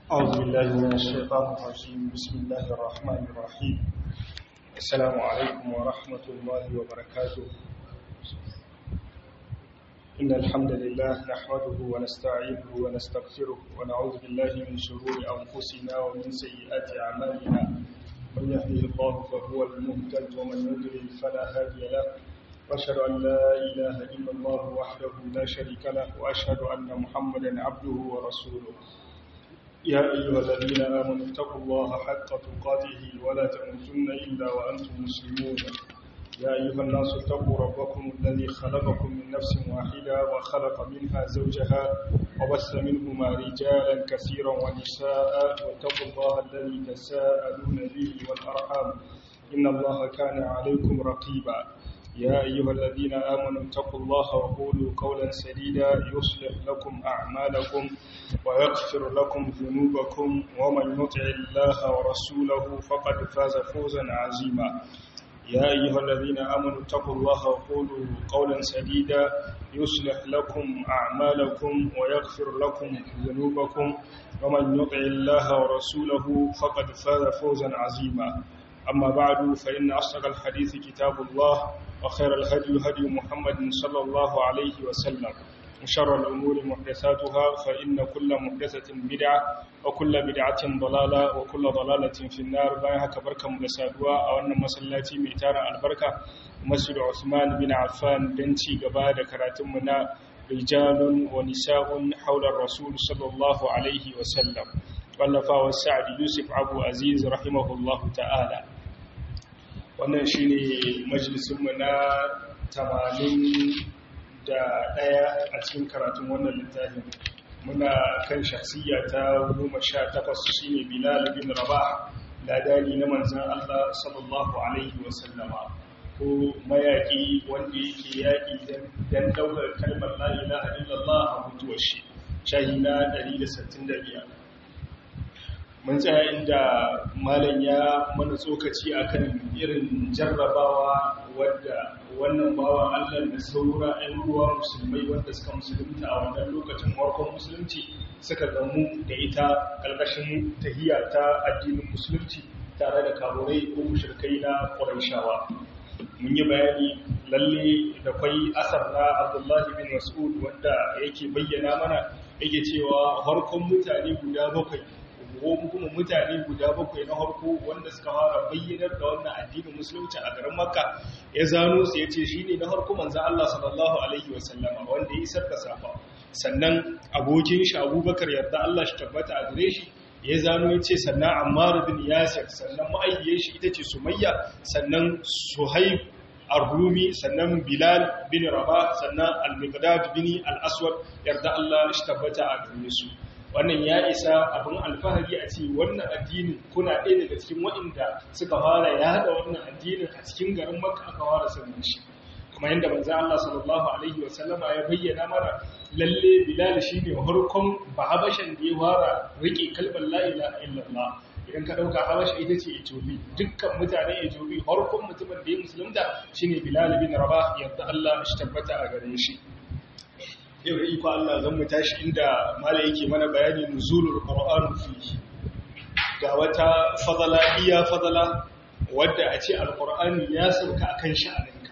أعوذ بالله من الشيطان الرجيم بسم الله الرحمن الرحيم السلام عليكم ورحمة الله وبركاته إن الحمد لله نحمده ونستعينه ونستغفره ونعوذ بالله من شرور أنفسنا ومن سيئات أعمالنا من يهده الله فهو المهتد ومن يضلل فلا هادي له وأشهد أن لا إله إلا الله وحده لا شريك له وأشهد أن محمدا عبده ورسوله يا أيها الذين آمنوا اتقوا الله حق تقاته ولا تموتن إلا وأنتم مسلمون يا أيها الناس اتقوا ربكم الذي خلقكم من نفس واحدة وخلق منها زوجها وبث منهما رجالا كثيرا ونساء واتقوا الله الذي تساءلون به والأرحام إن الله كان عليكم رقيبا يا أيها الذين آمنوا اتقوا الله وقولوا قولا سديدا يصلح لكم أعمالكم ويغفر لكم ذنوبكم ومن يطع الله ورسوله فقد فاز فوزا عظيما يا أيها الذين آمنوا اتقوا الله وقولوا قولا سديدا يصلح لكم أعمالكم ويغفر لكم ذنوبكم ومن يطع الله ورسوله فقد فاز فوزا عظيما أما بعد فإن أصدق الحديث كتاب الله وخير الهدي هدي محمد صلى الله عليه وسلم وشر الأمور محدثاتها فإن كل محدثة بدعة وكل بدعة ضلالة وكل ضلالة في النار بايها كبركة مدسادوا أو أن مسلاتي ميتار البركة مسجد عثمان بن عفان بنتي قبادة كراتمنا رجال ونساء حول الرسول صلى الله عليه وسلم واللفا والسعد يوسف أبو عزيز رحمه الله تعالى wannan shi ne majalisunmu na tamanin da ɗaya a cikin karatun wannan littafin muna kan shahsiyya ta goma sha takwas shi ne bilal bin rabah ladani na manzan allah sallallahu alaihi wasallama ko mayaƙi wanda yake yaƙi don ɗaukar kalmar la'ila a illallah a mutuwar shi shahi na 165 mun tsaya inda malam ya mana tsokaci akan irin jarrabawa wadda wannan bawa Allah da saura 'yan uwa musulmai wanda suka musulunta a wannan lokacin farkon musulunci suka gamu da ita ƙarƙashin tahiya ta addinin musulunci tare da kamurai ko mushrikai na Qurayshawa mun yi bayani lalle da kwai asar na Abdullahi bin Mas'ud wanda yake bayyana mana yake cewa farkon mutane guda bakwai ko kuma mutane guda bakwai na harko wanda suka fara bayyanar da wannan addinin musulunci a garin makka ya zano su ya ce shi ne na harko manzan Allah sallallahu alaihi wasallama wanda ya isar da safa sannan abokin shi abubakar yarda Allah shi tabbata a gare shi ya zano ya ce sannan ammar bin yasir sannan ma'aikiyar shi ita ce sumayya sannan suhaib ar-rumi sannan bilal bin rabah sannan al-miqdad bin al-aswad yarda Allah shi tabbata a gare su wannan ya isa abin alfahari a ce wannan addinin kuna ɗaya daga cikin waɗanda suka fara ya haɗa wannan addinin a cikin garin maka aka fara sanin shi kuma yadda manzo Allah sallallahu alaihi wa sallama ya bayyana mana lalle Bilal shine harkon bahabashan da ya fara rike kalmar la ilaha illallah idan ka dauka habasha ita ce Ethiopia dukkan mutane Ethiopia harkon mutumin da ya musulunta shine Bilal bin Rabah yadda Allah shi tabbata a gare shi yau da iko Allah zan mu tashi inda mala yake mana bayani nuzulul qur'an fi ga wata fadala iya fadala wadda a ce alqur'ani ya sauka akan sha'aninka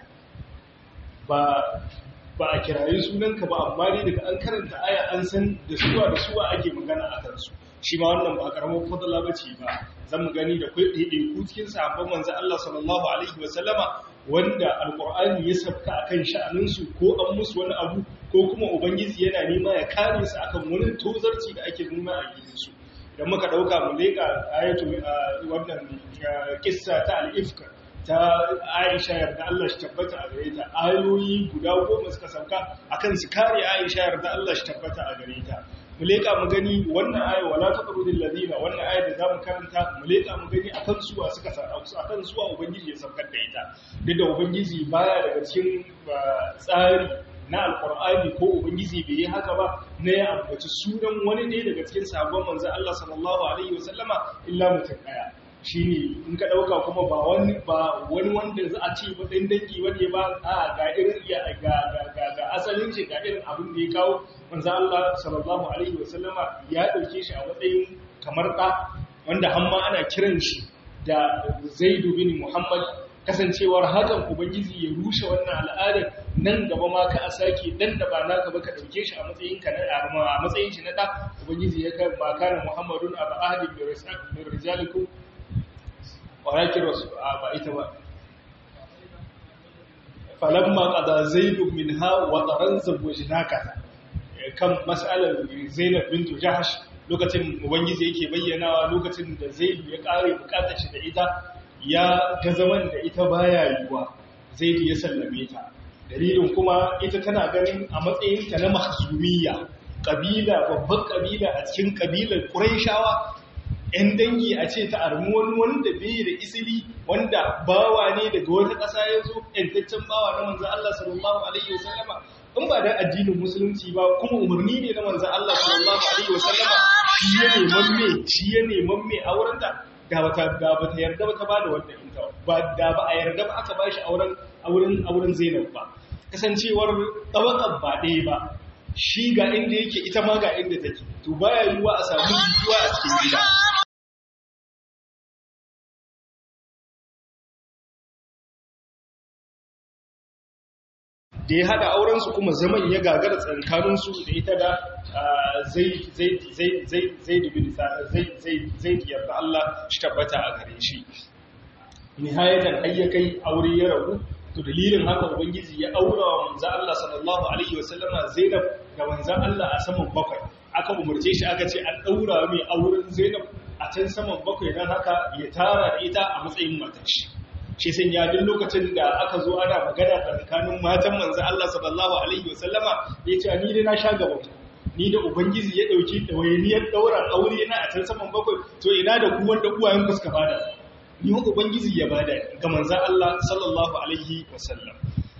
ba ba a kirayi sunanka ba amma dai daga an karanta aya an san da suwa da suwa ake magana a kansu shi ma wannan ba karamar fadala bace ba zan mu gani da kai ɗaiɗaiku cikin sahabban manzo Allah sallallahu alaihi wa sallama wanda alkur'ani ya sabka akan sha'aninsu ko an musu wani abu ko kuma ubangiji yana nema ya kare su akan wani tozarci da ake nuna a gidansu idan muka dauka mu leka ayatu wannan kissa ta al-ifka ta Aisha yarda Allah shi tabbata a gare ta ayoyi guda goma suka sauka akan su kare Aisha yarda Allah shi tabbata a gare ta mu leka mu gani wannan aya wala taqrudul ladina wannan aya da zamu karanta mu leka mu gani akan suwa suka sarausu akan suwa ubangiji ya saukar da ita duk da ubangiji baya daga cikin tsari na alqur'ani ko ubangiji bai yi haka ba na ya ambaci sunan wani ne daga cikin sahabban manzon Allah sallallahu alaihi wasallama illa mutum daya shine in ka dauka kuma ba wani ba wani wanda za a ce ba dan dangi wanda ba a ga irin iya ga ga ga asalin shi ga irin abin da ya kawo manzo Allah sallallahu alaihi wasallama ya dauke shi a matsayin kamar da wanda hamma ana kiran shi da Zaid bin Muhammad kasancewar hakan ubangiji ya rushe wannan al'adar nan gaba ma ka a sake dan da ba naka ba ka dauke shi a matsayin ka na a matsayin shi na da ubangiji ya kan ba kana muhammadun aba ahli min rijalikum walakin rasul ba ita ba falamma qada zaidun minha wa taran zawjnaka kan mas'alar zainab bint jahsh lokacin ubangiji yake bayyanawa lokacin da zaidu ya kare bukatar shi da ita ya ga zaman da ita baya yiwa zaidu ya sallame ta dalilin kuma ita tana ganin a matsayinta na mahzumiyya kabila babban kabila a cikin kabilar quraishawa ‘yan dangi a ce ta armi wani wanda bai da isili wanda bawa ne daga wata ƙasa ya zo ‘yantaccen bawa na manzan Allah sallallahu Alaihi wasallama in ba da addinin musulunci ba kuma umarni ne na manzan Allah sallallahu Alaihi wasallama shi ya neman me shi ya neman me a wurinta da bata da bata yarda ba ta bada wannan inta ba da ba a yarda ba aka bashi auren auren auren Zainab ba kasancewar tawakan ba ɗaya ba shi ga inda yake ita ma ga inda take to baya yiwuwa a samu jituwa a cikin gida da ya haɗa aurensu kuma zaman ya gagara tsankaninsu da ita da zai yarda Allah shi tabbata a gare shi nihayatan ayyakai aure ya rabu to dalilin haka ubangiji ya aura wa manzo Allah sallallahu alaihi wasallama Zainab ga manzo Allah a saman bakwai aka umurce shi aka ce an daura mai auren Zainab a can saman bakwai dan haka ya tara da ita a matsayin matar shi shi sun ya duk lokacin da aka zo ana magana tsakanin matan manzo Allah sallallahu alaihi wasallama ya ce ni dai na sha gaban ni da ubangiji ya dauki dawainiyar daura aure na a can saman bakwai to ina da ku wanda uwayen ku suka bada ni wa ubangiji ya bada ga manzo Allah sallallahu alaihi wasallam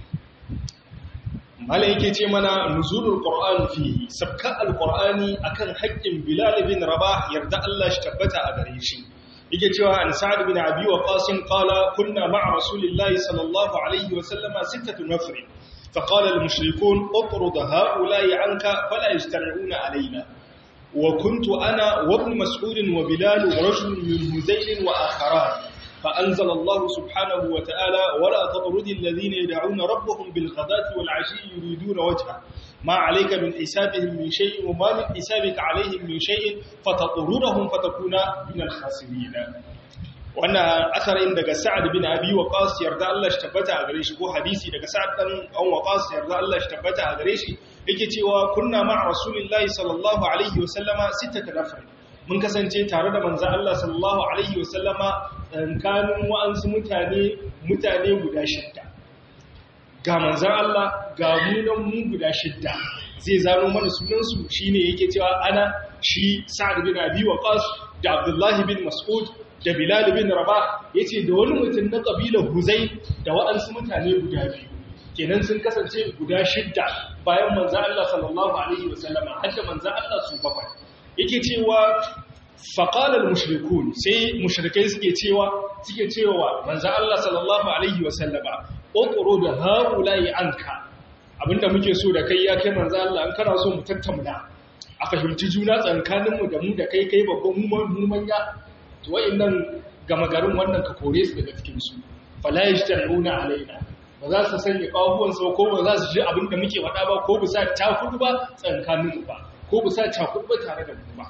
mala yake ce mana nuzulul qur'an fihi sabka alqur'ani akan haƙƙin bilal bin rabah yarda Allah shi tabbata a gare shi yake cewa an sa'ad bin abi waqas qala kunna ma'a rasulillahi sallallahu alaihi wa sallama sittatu nafr fa qala al mushrikun utrud ha'ula'i anka fala yastari'una alaina wa kuntu ana wa ibn mas'ud wa bilal wa rajul min huzayl wa akharan فأنزل الله سبحانه وتعالى ولا تطرد الذين يدعون ربهم بالغداة والعشي يريدون وجهه ما عليك من حسابهم من شيء وما من حسابك عليهم من شيء فتطردهم فتكون من الخاسرين wannan asarin daga Sa'ad bin Abi Waqqas yarda Allah shi tabbata a gare shi ko hadisi daga Sa'ad dan An Waqqas yarda Allah shi tabbata a gare shi yake cewa kunna ma'a Rasulillahi sallallahu alaihi wa sallama sittata nafar mun kasance tare da manzo Allah sallallahu alaihi wa sallama tsakanin wa'ansu mutane mutane guda shidda ga manzan Allah ga munan mu guda shidda zai zano mana sunansu shine yake cewa ana shi Sa'ad bin Abi Waqqas da Abdullah bin Mas'ud da Bilal bin Rabah yace da wani mutum na kabilar Huzai da wa'ansu mutane guda biyu kenan sun kasance guda shidda bayan manzan Allah sallallahu alaihi wasallama hadda manzan Allah su bakwai yake cewa faƙalar mushrikun sai mushrikai suke cewa suke cewa manzo Allah sallallahu alaihi wasallama ƙoƙoro da haulayi anka abinda muke so da kai ya kai manzo Allah an kana so mu tattauna a fahimci juna tsakanin mu da mu da kai kai babban mu manya to wayannan gama garin wannan ka kore su daga cikin su fala yashtaruna alaina ba za su sanya kafuwan sau ko ba za su ji abinda muke faɗa ba ko ba sa takudu ba tsakanin mu ba ko ba sa takudu ba tare da mu ba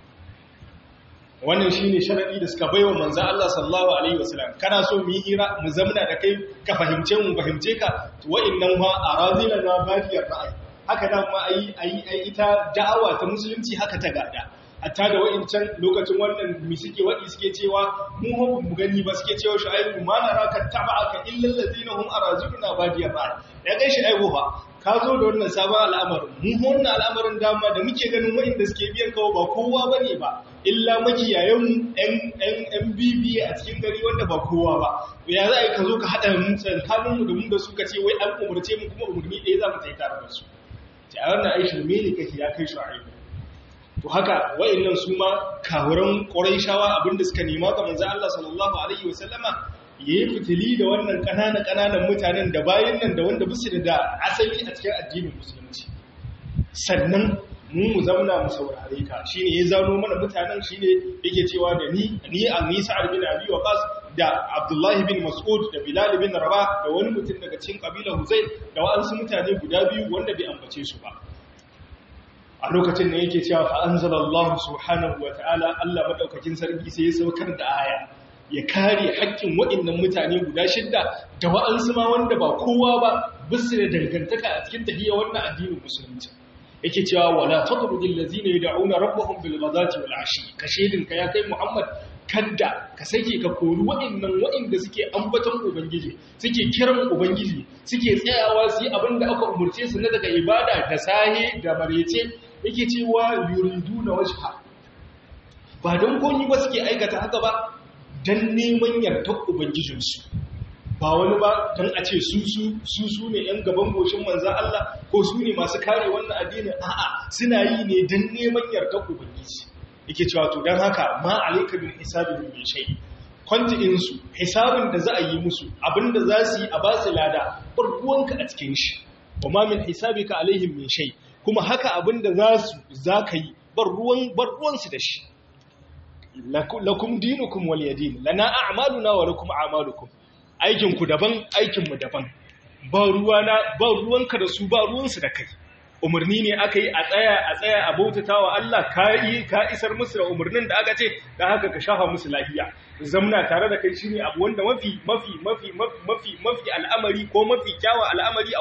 wannan shine sharadi da suka baiwa manzo Allah sallallahu alaihi wasallam kana so mu yi hira mu zamna da kai ka fahimce mu fahimce ka to wa'annan ma arazila na bafiyar ra'ayi haka nan ma ayi ayi ita da'awa ta musulunci haka ta gada hatta da wa'incan lokacin wannan mi suke wadi suke cewa mu ho mu gani ba suke cewa shu'aibu ma naraka taba'aka illa allazina hum araziluna badiyar ra'ayi ya gaishe aibu fa ka zo da wannan sabon al'amarin mu wannan al'amarin dama da muke ganin wa'inda suke biyan kawo ba kowa bane ba illa makiyayenmu ‘yan bibi a cikin gari wanda ba kowa ba ya za a yi ka zo ka haɗa tsakaninmu da mu da suka ce wai an umarce mu kuma umarni ɗaya za mu ta yi tare da su ta a wannan aishi me ne kake ya kai shu'aibu to haka wa'annan su ma kawuran ƙurayshawa abinda suka nema ga manzo Allah sallallahu alaihi wasallama yayi fitili da wannan ƙanana ƙananan mutanen da bayan nan da wanda bisu da asali a cikin addinin musulunci sannan mu mu zauna mu saurare ka shine ya zano mana mutanen shine yake cewa da ni ni a ni Sa'ad bin Abi Waqas da Abdullah bin Mas'ud da Bilal bin Rabah da wani mutum daga cikin kabilar Huzayl da waɗansu mutane guda biyu wanda bai ambace su ba a lokacin da yake cewa fa anzalallahu subhanahu ta'ala Allah madaukakin sarki sai ya saukar da aya ya kare haƙƙin waɗannan mutane guda shidda da wa'ansu ma wanda ba kowa ba bisu da dangantaka a cikin tahiyya wannan addinin musulunci yake cewa wala taqrudil ladzina yad'una rabbahum bil ghadati wal ashi ka shedin ka ya kai Muhammad kadda ka sake ka kori waɗannan waɗanda suke ambaton ubangiji suke kiran ubangiji suke tsayawa su yi abin da aka umurce su na daga ibada da sahe da marece yake cewa yuridu na wajha ba don koyi ba suke aikata haka ba don neman yardar ubangijinsu ba wani ba don a ce su su su ne yan gaban goshin manza Allah ko su ne masu kare wannan addinin a'a suna yi ne don neman yardar ubangiji yake cewa to don haka ma alaika bin hisabin mai shai kwantikin su hisabin da za a yi musu abinda za su yi a ba su lada barbuwanka a cikin shi wa ma min hisabika alaihim min shay kuma haka abinda za su za ka yi bar ruwansu da shi lakum dinukum waliyadin lana a'maluna wa lakum a'malukum aikinku daban aikinmu daban ba ruwana ba ruwanka da su ba ruwansu da kai umarni ne aka yi a tsaya a tsaya a bautata wa Allah ka yi ka isar musu da umarnin da aka ce da haka ka shafa musu lafiya zamna tare da kai shine abu wanda mafi mafi mafi mafi mafi al'amari ko mafi kyawa al'amari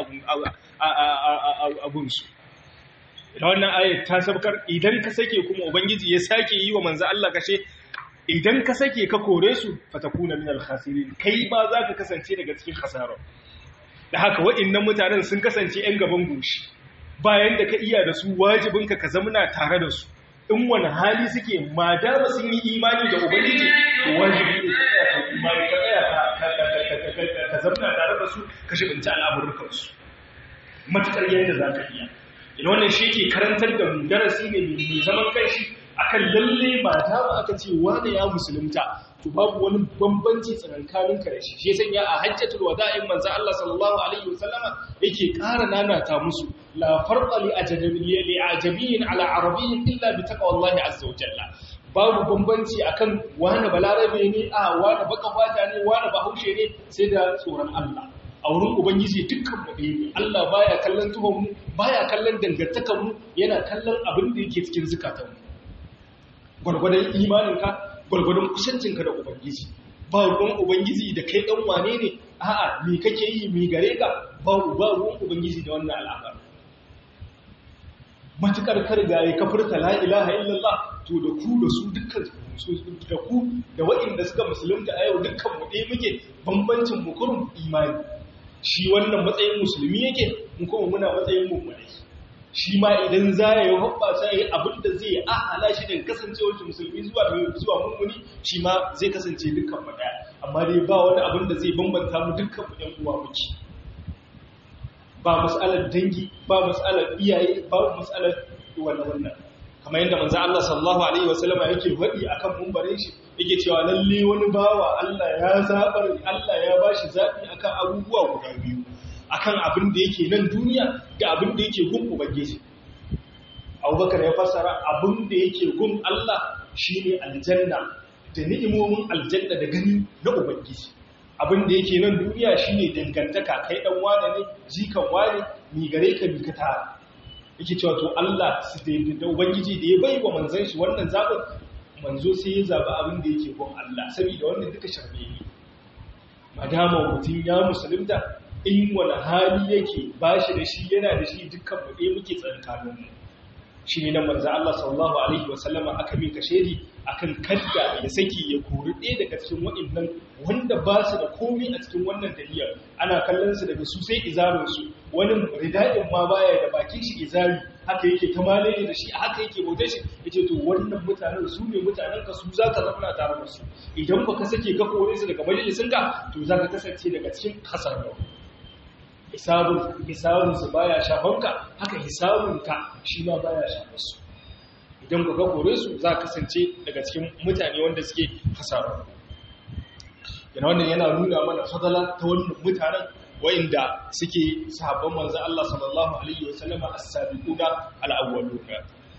a gunsu da wannan ayat ta sabkar idan ka sake kuma ubangiji ya sake yi wa manzo Allah kashe idan ka sake ka kore su fatakuna minal khasirin kai ba za ka kasance daga cikin khasara da haka waɗannan mutanen sun kasance ƴan gaban goshi bayan da ka iya da su wajibinka ka zamana tare da su in wani hali suke ma da sun yi imani da ubangiji to wajibi ne ka tsaya ka imani ka tsaya ka zamana tare da su ka shibinci al'amurkan su matukar yadda za ka iya ina wannan shi ke karantar da mu darasi ne mai zaman kanshi akan lalle ba ta ba aka ce wani ya musulunta to babu wani bambanci tsakankanin ka da shi shi sanya a hajjatul wada'in manzo Allah sallallahu alaihi wasallama yake ƙara nanata musu la farqa li ajnabiyyi li ajabiyyin ala arabiyyin illa bi taqwallahi azza wa jalla babu bambanci akan wani balarabe ne a wani baka fata ne wani bahaushe ne sai da tsoron Allah a wurin ubangiji dukkan mu ɗaya ne Allah baya kallon tuhon mu baya kallon dangantakan mu yana kallon abin da yake cikin zukatan mu gwargwadon imaninka gwargwadon kusancinka da ubangiji ba ruwan ubangiji da kai dan wane ne a'a me kake yi me gare ka ba ba ruwan ubangiji da wannan al'amari matukar kargaye ka furta la ilaha illallah to da ku da su dukkan da ku da waɗanda suka musulunta a yau dukkan mu ɗaya muke bambancin mu kurum imani shi wannan matsayin musulmi yake mu kuma muna matsayin mummuni shi ma idan za ya yi hoɓɓasa ya yi abin da zai ahala shi daga kasancewar musulmi zuwa zuwa mummuni shi ma zai kasance dukkan mu ɗaya amma dai ba wani abin da zai bambanta mu dukkan mu ɗan uwa muke ba mas'alar dangi ba mas'alar iyaye ba mas'alar wannan wannan kamar yadda manzo Allah sallallahu alaihi wasallama yake faɗi akan mumbarin shi yake cewa lalle wani bawa Allah ya zabar Allah ya bashi zabi akan abubuwa guda biyu akan abin da yake nan duniya da abin da yake gun ubangiji Abubakar ya fassara abin da yake gun Allah shine aljanna da ni'imomin aljanna da gani na ubangiji abin da yake nan duniya shine dangantaka kai dan wane ne jikan wane mi gare ka mi ka tara yake cewa to Allah da ubangiji da ya bai wa manzon shi wannan zabin manzo sai ya zaba abin da yake gon Allah saboda wannan duka sharbe ne madama mutum ya musulunta in wani hali yake bashi da shi yana da shi dukkan mu ɗaya muke tsakanin mu shi ne nan manzo Allah sallallahu alaihi wa sallama aka mika shedi akan kadda ya saki ya kori ɗaya daga cikin waɗannan wanda ba su da komai a cikin wannan daliyar ana kallon su daga su sai izarin su wani rida'in ma baya da bakin shi izari haka yake ta malaye da shi haka yake bautar shi yace to wannan mutanen su ne mutanen ka su zaka zama tare da su idan baka sake ka kore su daga majalisin ka to zaka kasance daga cikin kasar hisabun hisabun su baya shafanka haka hisabun ka shi ma baya shafar su idan ka kore su za ka kasance daga cikin mutane wanda suke hasarar yana wannan yana nuna mana fadala ta wannan mutanen wa'inda suke sahabban manzo Allah sallallahu alaihi wa sallama as-sabiquna al-awwaluna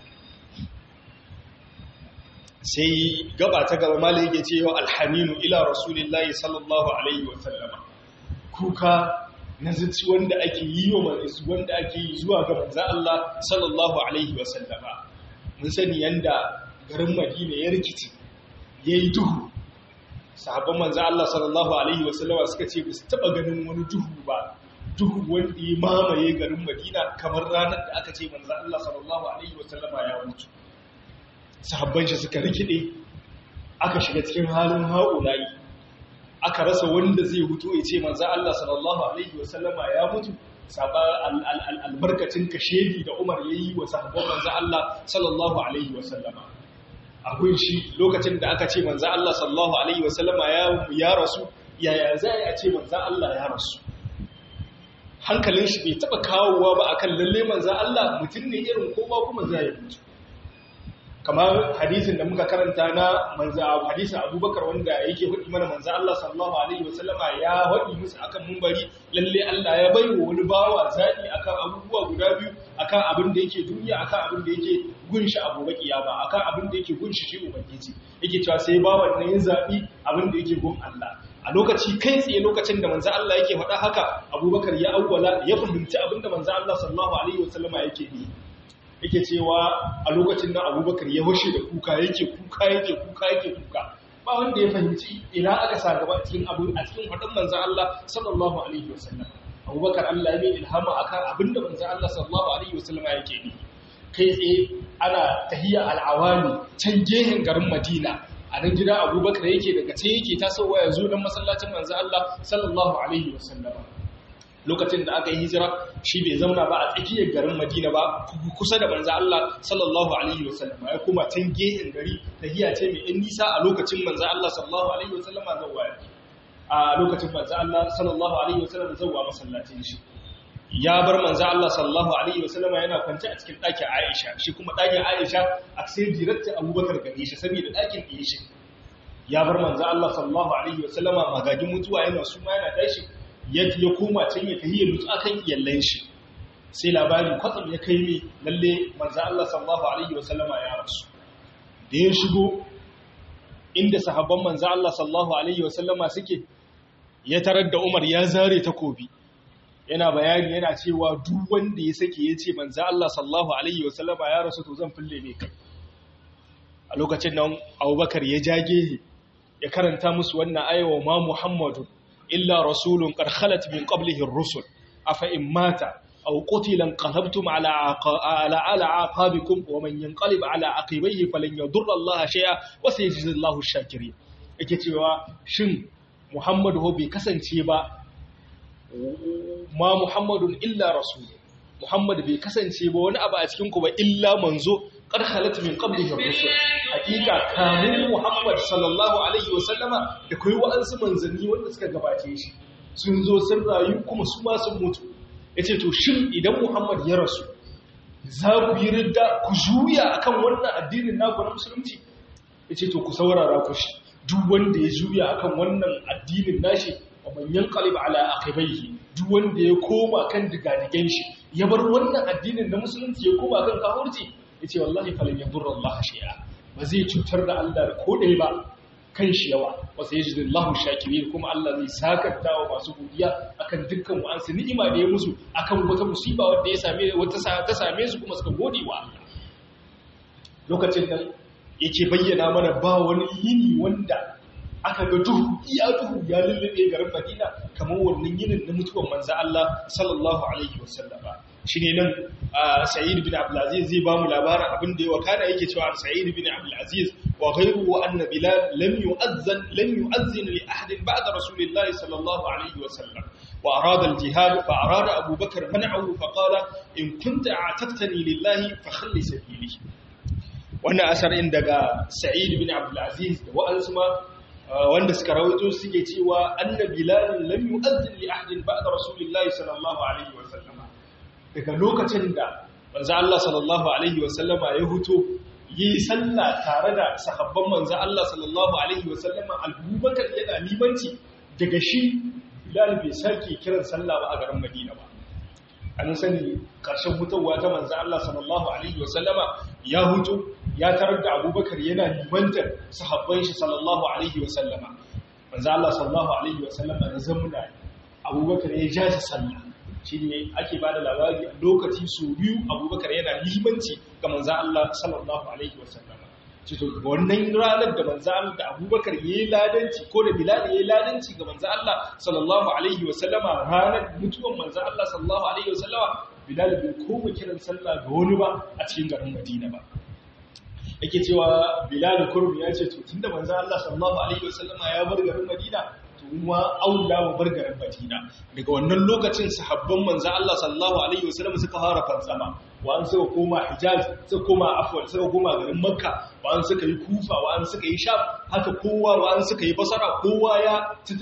sai gaba ta gaba malai yake cewa alhaminu ila rasulillahi sallallahu alaihi wa sallama kuka na zuci wanda ake yi wa wanda ake yi zuwa ga manzo Allah sallallahu alaihi wa sallama mun sani yanda garin Madina ya rikice yayi duhu sahabban manzo Allah sallallahu alaihi wa sallama suka ce ba su taba ganin wani duhu ba duhu wanda ya mamaye garin Madina kamar ranar da aka ce manzo Allah sallallahu alaihi wa sallama ya mutu sahabban shi suka rikide aka shiga cikin halin haulayi aka rasa wanda zai hutu ya ce manzo Allah sallallahu alaihi wasallama ya mutu saba albarkacin kashedi da Umar yayi wa sahabban manzo Allah sallallahu alaihi wasallama akwai shi lokacin da aka ce manzo Allah sallallahu alaihi wasallama ya ya rasu yaya zai a ce manzo Allah ya rasu hankalin shi bai taba kawowa ba akan lalle manzo Allah mutum ne irin kowa kuma zai mutu kamar hadisin da muka karanta na manza hadisin abubakar wanda yake hudu mana manza Allah sallallahu alaihi wasallama ya haɗi musu akan mumbari lalle Allah ya bai wa wani bawa zaɓi akan abubuwa guda biyu akan abin da yake duniya akan abin da yake gunshi a gobe kiyama akan abin da yake gunshi shi ubangiji yake cewa sai bawan nan ya zaɓi abin da yake gun Allah a lokaci kai tsaye lokacin da manzo Allah yake faɗa haka abubakar ya awwala ya fahimci abin da manzo Allah sallallahu alaihi wasallama yake yi yake cewa a lokacin da abubakar ya washe da kuka yake kuka yake kuka yake kuka ba wanda ya fahimci ina aka sa gaba cikin abu a cikin faɗin manzan Allah sallallahu alaihi wasallam abubakar Allah ya mai ilhama akan abinda manzan Allah sallallahu alaihi wasallam yake yi kai tsaye ana tahiyya al'awami can gehen garin Madina a nan gida abubakar yake daga ce yake tasowa ya zo don masallacin manzan Allah sallallahu alaihi wasallam lokacin da aka yi hijira shi bai zauna ba a tsakiyar garin Madina ba kusa da manzo Allah sallallahu alaihi wasallam ya kuma can gehen gari tahiya ce mai in nisa a lokacin manzo Allah sallallahu alaihi wasallam zawwa a lokacin manzo Allah sallallahu alaihi wasallam zawwa masallacin shi ya bar manzo Allah sallallahu alaihi wasallam yana kwance a cikin ɗakin Aisha shi kuma ɗakin Aisha a sai direct Abubakar gare shi saboda ɗakin ɗaya shi ya bar manzo Allah sallallahu alaihi wasallama magagin mutuwa yana suma yana tashi ya koma can ya tahiyyar mutu akan iyallan shi sai labari kwatsam ya kai mai lalle manzo Allah sallallahu alaihi wasallama ya rasu da ya shigo inda sahabban manzo Allah sallallahu alaihi wasallama suke ya tarar da Umar ya zare takobi yana bayani yana cewa duk wanda ya sake yace manzo Allah sallallahu alaihi wasallama ya rasu to zan fille ne kai a lokacin nan Abubakar ya jage ya karanta musu wannan ayawa ma Muhammadu إلا رسول قد خلت من قبله الرسل أفإن مات أو قتل انقلبتم على على على عقابكم ومن ينقلب على عقبيه فلن يضر الله شيئا وسيجزي الله الشاكرين yake cewa shin Muhammadu ho bai kasance ba ma Muhammadun illa rasul Muhammad bai kasance ba wani abu a cikin ku ba illa manzo qad khalat min qablihi rusul hakika kamun Muhammad sallallahu alaihi wasallama da kai wa'ansu manzanni wanda suka gabace shi sun zo sun rayu kuma su ma sun mutu yace to shin idan Muhammad ya rasu za ku yi ridda ku juya akan wannan addinin naku na musulunci yace to ku saurara ku shi duk wanda ya juya akan wannan addinin nashi wa man yanqalib ala aqibaihi duk wanda ya koma kan digadigen shi ya bar wannan addinin na musulunci ya koma kan kafirci yace wallahi falan yadurra Allah shay'a ba zai cutar da Allah da kodai ba kan shi yawa wa sayajidullahu shakirin kuma Allah zai sakanta wa masu godiya akan dukkan wa'ansu ni'ima da ya musu akan wata musiba wanda ya same wata ta same su kuma suka gode wa Allah lokacin nan yake bayyana mana ba wani yini wanda aka ga duhu iya duhu ya lullube garin Madina kamar wannan yinin na mutuwar manzo Allah sallallahu alaihi wasallama shine nan Sa'id bin Abdul Aziz zai bamu labarin abin da ya wakana yake cewa Sa'id bin Abdul Aziz wa ghayruhu anna Bilal lam yu'azzan lam yu'azzin li ahadin ba'da Rasulillah sallallahu alaihi wasallam wa arada al-jihad fa arada Abu Bakr man'ahu fa qala in kunta a'taqtani lillahi fa khalli sabili wannan asarin daga Sa'id bin Abdul Aziz da wa'ansu ma wanda suka rawaito suke cewa anna bilal lam yu'azzin li ahadin ba'da rasulillahi sallallahu alaihi wa sallama daga lokacin da manzo Allah sallallahu alaihi wa sallama ya huto yi sallah tare da sahabban manzo Allah sallallahu alaihi wasallama Abubakar yana limanci daga shi Bilal bai sake kiran sallah ba a garin Madina ba an sani karshen hutowa ta manzo Allah sallallahu alaihi wasallama ya huto ya tarar da Abubakar yana limantar sahabban shi sallallahu alaihi wasallama manzo Allah sallallahu alaihi wasallama da zamuna Abubakar ya ja shi sallah shi ne ake ba da labari a lokaci su biyu abubakar yana limanci ga manzan Allah sallallahu Alaihi wasallam cito wannan ranar da manzan Allah da abubakar ya yi ladanci ko da bilal ya yi ladanci ga manzan Allah sallallahu Alaihi wasallama ranar mutuwan manzan Allah sallallahu Alaihi wasallama bilal bai koma kiran sallah ga wani ba a cikin garin madina ba yake cewa bilal kurum ya ce to tunda manzan Allah sallallahu Alaihi wasallama ya bar garin madina kuma aula wa bargarin Madina daga wannan lokacin sahabban manzo Allah sallallahu alaihi wasallam suka fara fansama wa'an suka koma Hijaz suka koma Afwan suka koma garin Makka wa'an suka yi Kufa wa'an suka yi Sham haka kowa wa'an suka yi Basra kowa ya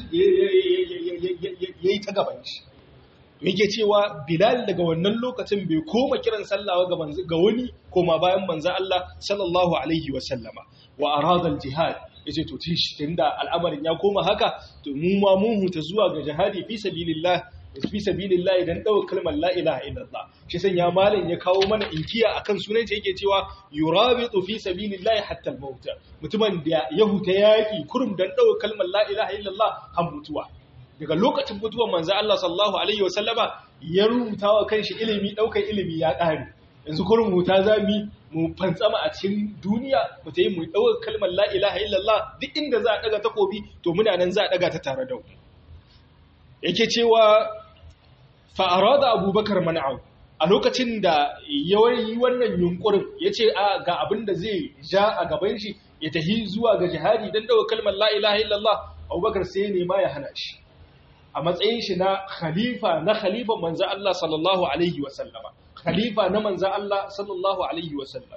yayi ta gaban shi yake cewa Bilal daga wannan lokacin bai koma kiran sallah ga ga wani koma bayan manzo Allah sallallahu alaihi wasallama wa arada al-jihad ya ce to tun da al'amarin ya koma haka to mu ma mun huta zuwa ga jihadi fi sabilillah fi sabilillah idan dawo kalmar la ilaha illallah shi san ya malin ya kawo mana inkiya akan sunan shi yake cewa yurabitu fi sabilillah hatta al-maut mutumin da ya huta yaki kurum dan dawo kalmar la ilaha illallah har mutuwa daga lokacin mutuwar manzo Allah sallallahu alaihi wasallama ya rubuta wa kanshi ilimi daukar ilimi ya kare yanzu kurum huta zami mu fantsama a cikin duniya mu ta yi mu ɗaukar kalmar la ilaha illallah duk inda za a ɗaga takobi to muna nan za a ɗaga ta tare da mu yake cewa fa'ara da abubakar mana'au a lokacin da ya yi wannan yunkurin ya ce a ga abin da zai ja a gaban shi ya tahi zuwa ga jihadi don ɗaukar kalmar la ilaha illallah abubakar sai nema ya hana shi a matsayin shi na khalifa na khalifan manzo Allah sallallahu alaihi wasallama khalifa na manzan Allah sallallahu Alaihi wasallam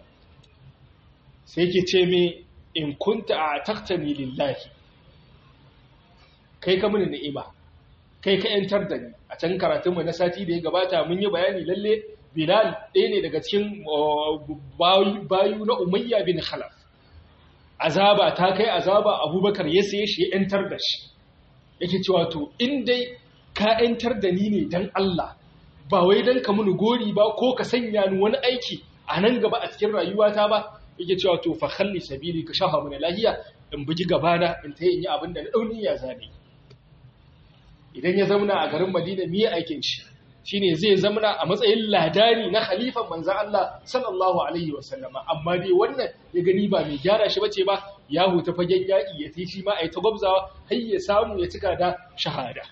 sai ke ce me in kunta a taktani lillahi kai ka mini ni'ima kai ka yantar da ni a can karatunmu na sati da ya gabata mun yi bayani lalle bilal ɗaya ne daga cikin bayu na umayya bin khalaf azaba ta kai azaba abubakar ya saye shi ya yantar da shi yake cewa to in dai ka yantar da ni ne dan Allah ba wai don ka muni gori ba ko ka sanya ni wani aiki a nan gaba a cikin rayuwata ba yake cewa to fa khalli sabili ka shafa mun lahiya in bugi gabana in ta yi abin da na dauni ya zabe idan ya zauna a garin Madina miye aikin shi shine zai zauna a matsayin ladani na khalifan manzon Allah sallallahu alaihi wasallama amma dai wannan ya gani ba mai gyara shi bace ba ya huta fagen yaki ya tishi ma ai ta gwabzawa har ya samu ya cika da shahada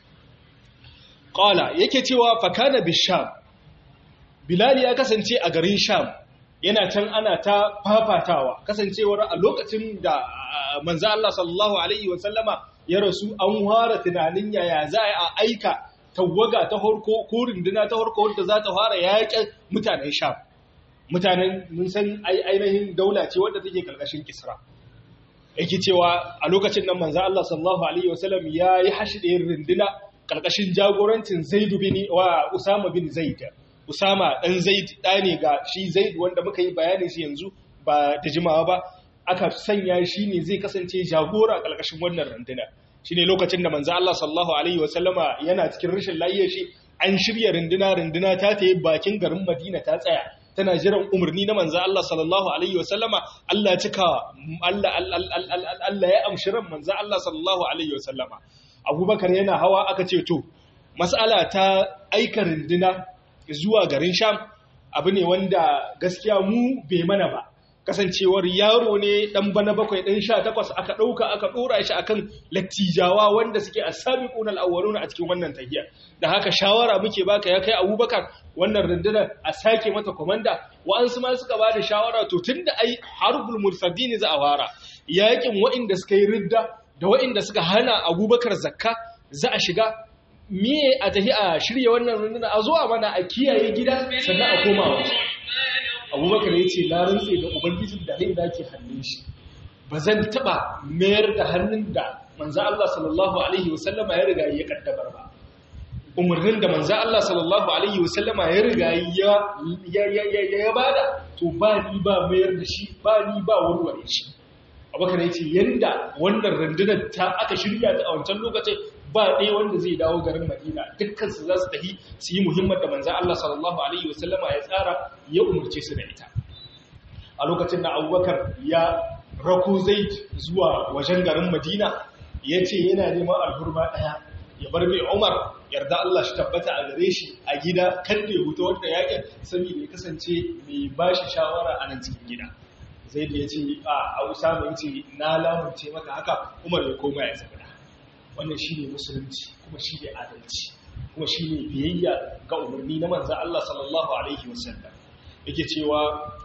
Ƙala yake cewa fakana bisham Bilal ya kasance a garin Sham yana can ana ta fafatawa kasancewar a lokacin da manzo Allah sallallahu alaihi wasallama ya rasu an fara tunanin yaya za a aika tawaga ta harko ko runduna ta harko wadda za ta fara yaƙin mutanen Sham mutanen mun san ainihin daula ce wadda take karkashin Kisra yake cewa a lokacin nan manzo Allah sallallahu alaihi wasallam ya yi hashi runduna ƙarƙashin jagorancin zaidu bin wa usama bin zaid usama ɗan zaid ɗa ne ga shi zaid wanda muka yi bayanin shi yanzu ba da jimawa ba aka sanya shi ne zai kasance jagora ƙarƙashin wannan runduna shi ne lokacin da manzo Allah sallallahu alaihi wasallama yana cikin rashin lafiyar shi an shirya runduna runduna ta ta yi bakin garin madina ta tsaya tana jiran umarni na manzo Allah sallallahu alaihi wasallama Allah cika Allah Allah ya amshi ran manzo Allah sallallahu alaihi wasallama abubakar yana hawa aka ce to matsala ta aika rinduna zuwa garin sham abu ne wanda gaskiya mu bai mana ba kasancewar yaro ne dan bana bakwai dan sha takwas aka ɗauka aka ɗora shi akan lattijawa wanda suke a sami ƙunar awwaruna a cikin wannan tahiyar da haka shawara muke baka ya kai abubakar wannan rundunar a sake mata komanda wa'ansu ma suka ba da shawara to tun da ai harbul mursadini za a fara yakin wa'inda suka yi ridda da wa'inda suka hana abubakar zakka za a shiga miye a tafi a shirya wannan runduna a zuwa mana a kiyaye gida sannan a koma waje abubakar ya ce na rantse da ubangijin da rai da ke hannun shi ba zan taɓa mayar da hannun da manzo Allah sallallahu alaihi wasallama ya riga ya kaddamar ba umarnin da manzo Allah sallallahu alaihi wasallama ya riga ya ya ya bada to ba ni ba mayar da shi ba ni ba warware shi abubakar ya ce yanda wannan rundunar ta aka shirya ta a wancan lokacin ba ɗaya wanda zai dawo garin madina dukkansu za su tafi su yi muhimmar da manzan Allah sallallahu alaihi wasallama ya tsara ya umarce su da ita a lokacin da abubakar ya rako zai zuwa wajen garin madina ya ce yana neman alhurma ɗaya ya bar mai umar yarda Allah shi tabbata a gare shi a gida kan da ya huta wanda yakin saboda ya kasance mai bashi shawara a nan cikin gida zai da ya ce a usama ya ce na lamunce maka haka umar ya koma ya zama wannan shi ne musulunci kuma shi ne adalci kuma shi ne biyayya ga umarni na manzan Allah sallallahu Alaihi wasallam yake cewa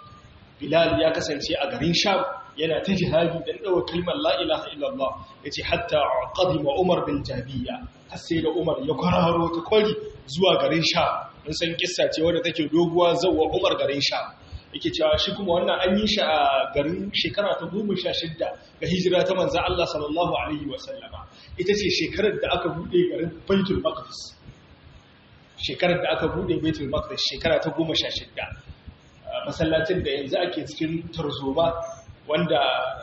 bilal ya kasance a garin sham yana ta jihadi don ɗaukar kalmar la'ilaha illallah ya ce hatta ƙadima umar bin jabiya har sai da umar ya kwararo ta kwari zuwa garin sham mun san kissa ce wadda take doguwa zauwa umar garin sham yake cewa shi kuma wannan an yi shi a garin shekara ta goma sha shidda ga hijira ta manzan Allah sallallahu Alaihi wasallama ita ce shekarar da aka buɗe garin baitul maqdis shekarar da aka buɗe baitul maqdis shekara ta goma sha shidda masallacin da yanzu ake cikin tarzoma wanda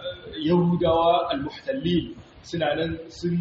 yahudawa al-muhtallin suna nan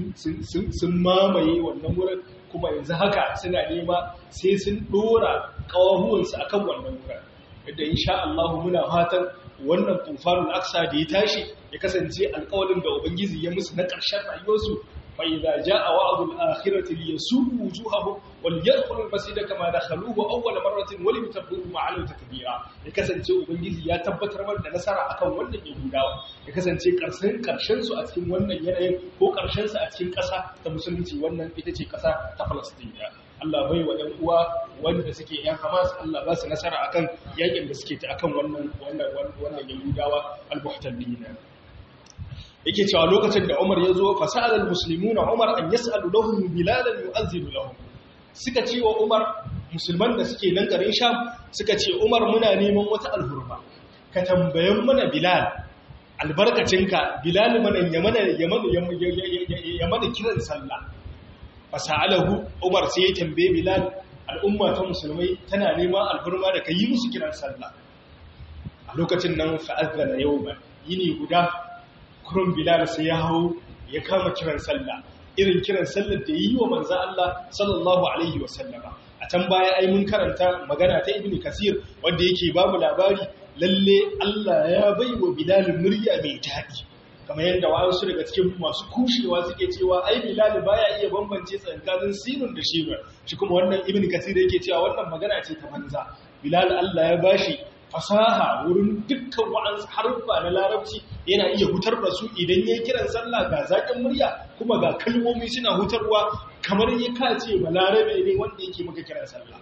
sun mamaye wannan wurin kuma yanzu haka suna nema sai sun ɗora ƙawahuwansu akan wannan wurin yadda insha Allah muna fatan wannan tufanul aksa da ya tashi ya kasance alƙawarin da ubangiji ya musu na ƙarshen rayuwarsu fa idza jaa wa'dul akhirati liyasubu wujuhahum wal yadkhulul masjida kama dakhaluhu awwal marratin wa liyatabbiru ma'al takbira ya kasance ubangiji ya tabbatar mana da nasara akan wannan yahudawa ya kasance ƙarshen ƙarshen su a cikin wannan yanayin ko ƙarshen su a cikin ƙasa ta musulunci wannan ita ce ƙasa ta Palestine Allah bai wa ‘yan uwa wanda suke ‘yan Hamas Allah ba su nasara akan yakin da suke ta akan wannan wannan wannan Yahudawa al-Muhtallina yake cewa lokacin da Umar ya zo fasal al-muslimuna Umar an yas'alu lahum bilalan yu'azzinu lahum suka ce wa Umar musulman da suke nan garin Sham suka ce Umar muna neman wata alhurma ka tambayen mana Bilal albarkacinka Bilal mana ya mana ya mana kiran sallah fasa'alahu Umar sai ya tambaye Bilal al'umma ta musulmai tana neman alburma da yi musu kiran sallah a lokacin nan fa'azzana yawman yini guda kurun Bilal sai ya hau ya kama kiran sallah irin kiran sallar da yi wa manzo Allah sallallahu alaihi wa sallama a can baya ai mun karanta magana ta Ibn Kasir wanda yake ba mu labari lalle Allah ya baiwa Bilal murya mai daɗi kamar yadda wasu daga cikin masu kushewa suke cewa ai bilal baya iya bambance tsakanin sinun da shirin shi kuma wannan ibn kasir yake cewa wannan magana ce ta banza bilal Allah ya bashi fasaha wurin dukkan wa'ansu haruffa na larabci yana iya hutar da su idan yayi kiran sallah ga zakin murya kuma ga kalmomi suna hutarwa kamar ya kace ba larabe ne wanda yake maka kiran sallah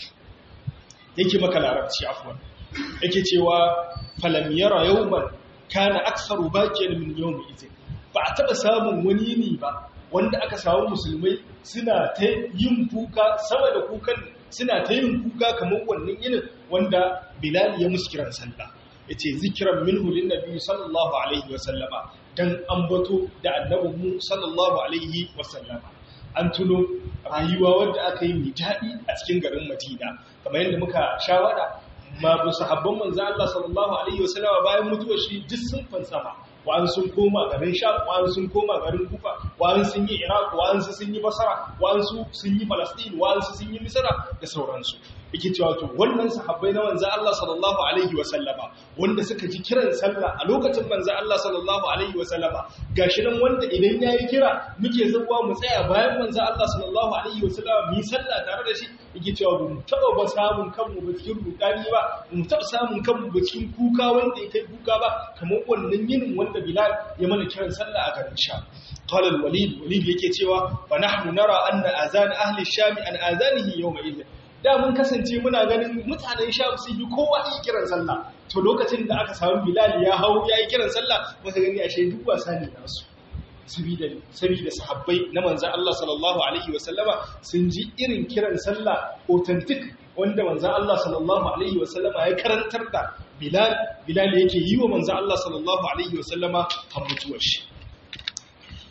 yake maka larabci afwan yake cewa falam yara yawman kana aksaru bakiyar min yawmi izin ba a taba samun wani yini ba wanda aka samu musulmai suna ta yin kuka sama da kukan suna ta yin kuka kamar wannan yinin wanda bilal ya musu kiran sallah yace zikran minhu lin nabi sallallahu alaihi wa sallama dan ambato da annabin mu sallallahu alaihi wa sallama an tuno rayuwa wanda aka yi mai daɗi a cikin garin Madina kamar yadda muka shawara ma bu sahabban manzo Allah sallallahu alaihi wasallam bayan mutuwar shi duk sun fansama wa'an sun koma garin Sham wa'an sun koma garin Kufa wa'an sun yi Iraq wa'an sun yi Basra wa'an su sun yi Palestine wa'an su sun yi Misra da sauransu yake cewa to wannan sahabbai na manzo Allah sallallahu alaihi wasallama wanda suka ji kiran sallah a lokacin manzo Allah sallallahu alaihi wasallama gashi nan wanda idan yayi kira muke zuwa mu tsaya bayan manzo Allah sallallahu alaihi wasallama mu yi sallah tare da shi yake cewa mu taba ba samun kanmu ba cikin rudani ba mu taba samun kanmu ba cikin kuka wanda ya kai kuka ba kamar wannan yinin wanda Bilal ya mana kiran sallah a garin Sham قال الوليد وليد yake cewa fa nahnu nara anna azan ahli sham an azanihi yawma idh da mun kasance muna ganin mutanen sham sun yi kowa yi kiran sallah to lokacin da aka samu bilal ya hau ya yi kiran sallah muka gani ashe duk wasa ne nasu sabida sabida sahabbai na manzon Allah sallallahu alaihi wasallama sun ji irin kiran sallah authentic wanda manzon Allah sallallahu alaihi wasallama ya karantar da bilal bilal yake yi wa manzon Allah sallallahu alaihi wasallama har mutuwar shi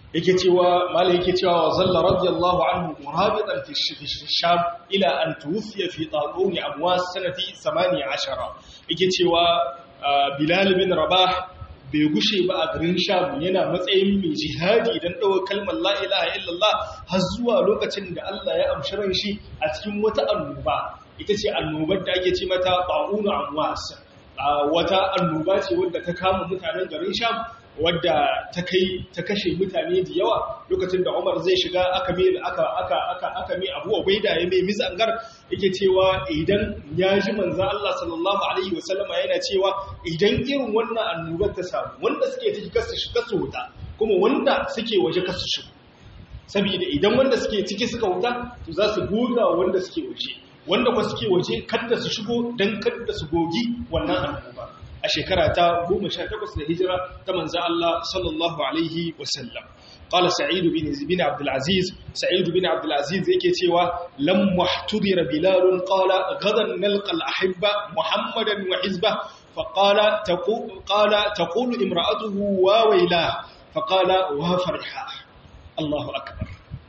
yake cewa mala yake cewa wa zalla radiyallahu anhu murabitan fi sham ila an tuwfiya fi taqun amwas sanati 18 yake cewa bilal bin rabah bai gushe ba a garin sham yana matsayin mai jihadi idan ɗaukar kalmar la ilaha illallah har zuwa lokacin da Allah ya amshi ran shi a cikin wata annoba ita ce annobar da ake ce mata ba'unu amwas wata annoba ce wadda ta kama mutanen garin sham wadda ta kai ta kashe mutane da yawa lokacin da Umar zai shiga aka mai aka aka aka aka mai Abu Ubaida ya mai mizangar yake cewa idan ya ji manzo Allah sallallahu alaihi wasallama yana cewa idan irin wannan annobar ta samu wanda suke ciki kasu shiga su huta kuma wanda suke waje kasu shigo saboda idan wanda suke ciki suka huta to za su goga wanda suke waje wanda kuma suke waje kada su shigo dan kada su gogi wannan annoba a shekara ta 18 da hijira ta manzo Allah sallallahu alaihi wasallam qala sa'id bin bin abd al-aziz sa'id bin abd al-aziz yake cewa lam muhtadira bilal qala gadan nalqa al-ahibba muhammadan wa hizba فقال تقول قال تقول امراته وويلا فقال وفرحا الله اكبر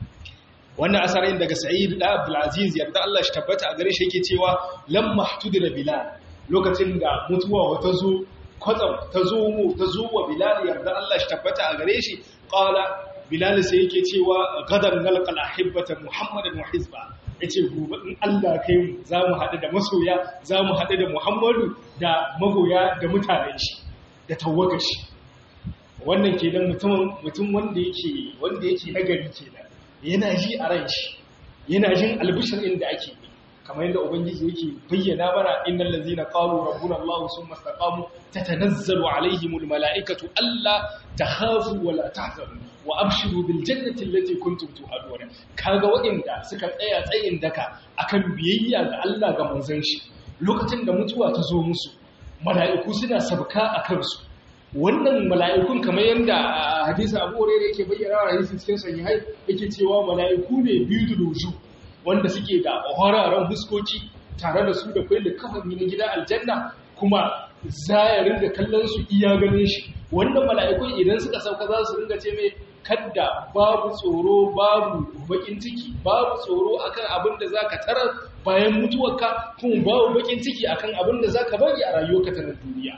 wannan asarin daga sa'id da abdul aziz yarda Allah shi tabbata a gare shi yake cewa lam mahtudira bilal lokacin da mutuwa ta zo kwatsam ta zo mu ta zo wa bilal yarda Allah shi tabbata a gare shi qala bilal sai yake cewa gadan nalqal ahibbata muhammadan wa hizba yace gobe in Allah kai mu zamu hadu da masoya zamu hadu da muhammadu da magoya da mutanen shi da tawagar shi wannan kenan mutum mutum wanda yake wanda yake nagari kenan yana ji a ran shi yana jin albishir inda ake yi kamar yadda ubangiji yake bayyana mana innal ladzina qalu rabbuna allah summa istaqamu tatanazzalu alaihimul malaikatu alla takhafu wa la tahzanu wa abshiru bil jannati allati kuntum tu'adun kaga waɗanda suka tsaya tsayin daka akan biyayya ga Allah ga manzon shi lokacin da mutuwa ta zo musu mala'iku suna sabka akan su wannan mala'ikun kamar yadda hadisi Abu Hurairah yake bayyana a hadisi cikin sahihai yake cewa mala'iku ne biyu da wanda suke da horaren huskoki tare da su da kwai da kafin na gida aljanna kuma zayarin da kallon su iya ganin shi wanda mala'ikun idan suka sauka za su ringa ce mai kadda babu tsoro babu bakin ciki babu tsoro akan abin da zaka tarar bayan mutuwarka kuma babu bakin ciki akan abin da zaka bari a rayuwarka ta duniya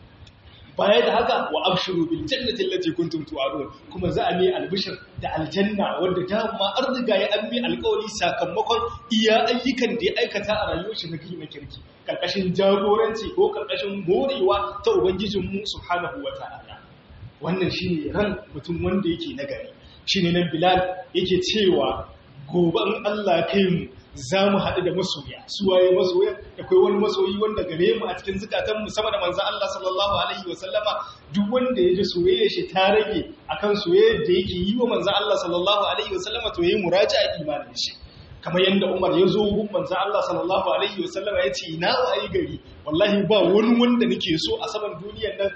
baya da haka wa abshiru bil jannati allati kuntum tu'adun kuma za a mai albishir da aljanna wanda dama an riga ya an mai alƙawari sakamakon iya ayyukan da ya aikata a rayuwar shi na na kirki karkashin jagoranci ko karkashin morewa ta ubangijin mu subhanahu wata'ala wannan shine ran mutum wanda yake nagari shine nan bilal yake cewa gobe in Allah kai mu za mu haɗu da masoya su waye masoya da kai wani masoyi wanda gare mu a cikin zukatanmu sama da manzan Allah sallallahu alaihi wa sallama duk wanda ya ji soyayya shi ta rage akan soyayya da yake yi wa manzan Allah sallallahu alaihi wa sallama to yayi muraja'a imanin shi kamar yadda Umar ya zo gun manzan Allah sallallahu alaihi wa sallama ya ce na wayi gari wallahi ba wani wanda nake so a saman duniyar nan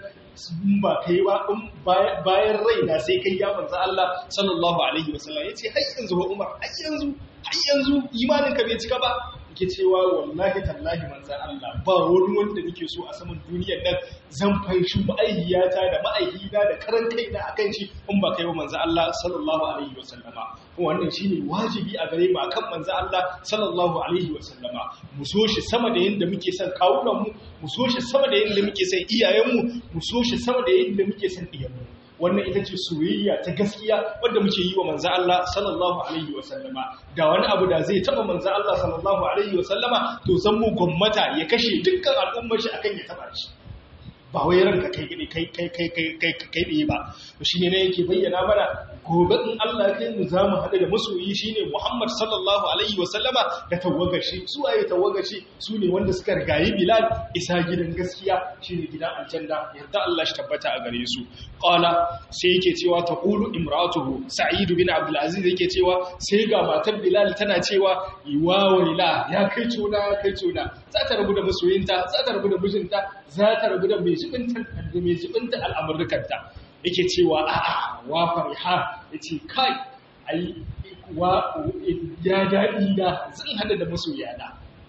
ba kai ba bayan raina sai kai ya manzan Allah sallallahu alaihi wa sallama ya ce har yanzu Umar har yanzu har yanzu imaninka bai cika ba ke cewa wallahi tallahi manzan Allah ba wani wanda nake so a saman duniyar nan zan fanshi ma'aihiyata da ma'aihina da karan kaina akan shi in ba kai wa manzan Allah sallallahu alaihi wasallama wannan shine wajibi a gare mu akan manzan Allah sallallahu alaihi wasallama mu so shi sama da yanda muke son kawunan mu mu so shi sama da yanda muke son iyayen mu mu so shi sama da yanda muke son iyayen mu wannan ita ce soyayya ta gaskiya wadda muke yi wa manzo Allah sallallahu alaihi wa sallama da wani abu da zai taba manzo Allah sallallahu alaihi wa sallama to san mu gwamnata ya kashe dukkan al'ummar shi akan ya taba shi ba wai ranka kai kai kai kai kai kai kai kai ne ba shine ne yake bayyana mana gobe in Allah ya kai mu zamu hada da masoyi shine Muhammad sallallahu alaihi wa sallama da tawagar shi su waye tawagar shi su ne wanda suka rigayi Bilal isa gidan gaskiya shine gidan aljanna yarda Allah shi tabbata a gare su qala sai yake cewa taqulu imratuhu Sa'id bin Abdul Aziz yake cewa sai ga matar Bilal tana cewa wa waila ya kai tuna ya kai tuna za ta rabu da masoyinta za ta rabu da mijinta za ta rabu da mai jibinta da mai jibinta al'amurkanta yake cewa a'a wa fariha yace kai ai wa ya dadi da zan hada da masoyana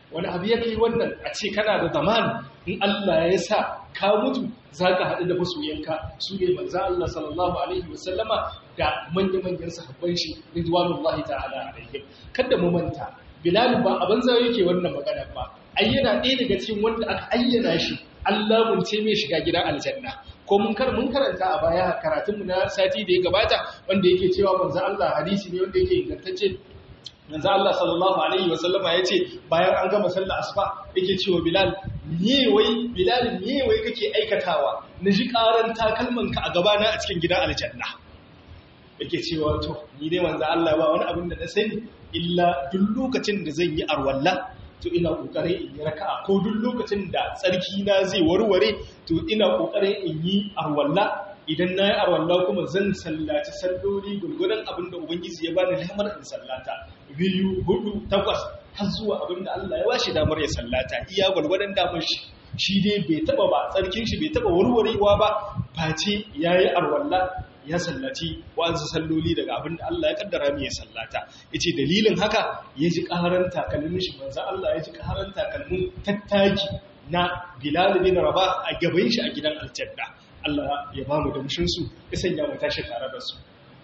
wani abu ya kai wannan a ce kana da zaman in Allah ya sa ka mutu za ka haɗu da masoyanka su ne manzan Allah sallallahu alaihi wasallama da manya-manyan sahabban shi ridwanullahi ta'ala alaihim kada mu manta bilal ba a banza yake wannan magana ba ayyana ɗaya daga cikin wanda aka ayyana shi Allah mun ce mai shiga gidan aljanna ko mun kar mun karanta a baya karatun mu na sati da ya gabata wanda yake cewa manzan Allah hadisi ne wanda yake ingantacce manzo Allah sallallahu alaihi wasallama yace bayan an gama sallar asuba yake cewa Bilal me wai Bilal me wai kake aikatawa naji karan takalmanka a gaba na a cikin gidan aljanna yake cewa to ni dai manzo Allah ba wani abin da na sani illa duk lokacin da zan yi arwalla to ina kokarin in yi raka'a ko duk lokacin da tsarki na zai warware to ina kokarin in yi arwalla idan na yi arwalla kuma zan sallaci salloli gulgudan abinda ubangiji ya bani damar in sallata biyu hudu takwas har zuwa abinda Allah ya bashi damar ya sallata iya gulgudan damar shi shi dai bai taba ba tsarkin shi bai taba warwarewa ba face yayi arwalla ya sallaci wa'ansu salloli daga abinda Allah ya kaddara mu ya sallata yace dalilin haka ya ji karan takalmin shi manzo Allah ya ji karan takalmin tattaki na Bilal bin Rabah a gaban shi a gidan aljanna Allah ya ba mu damshinsu ya sanya mu tashi tare da su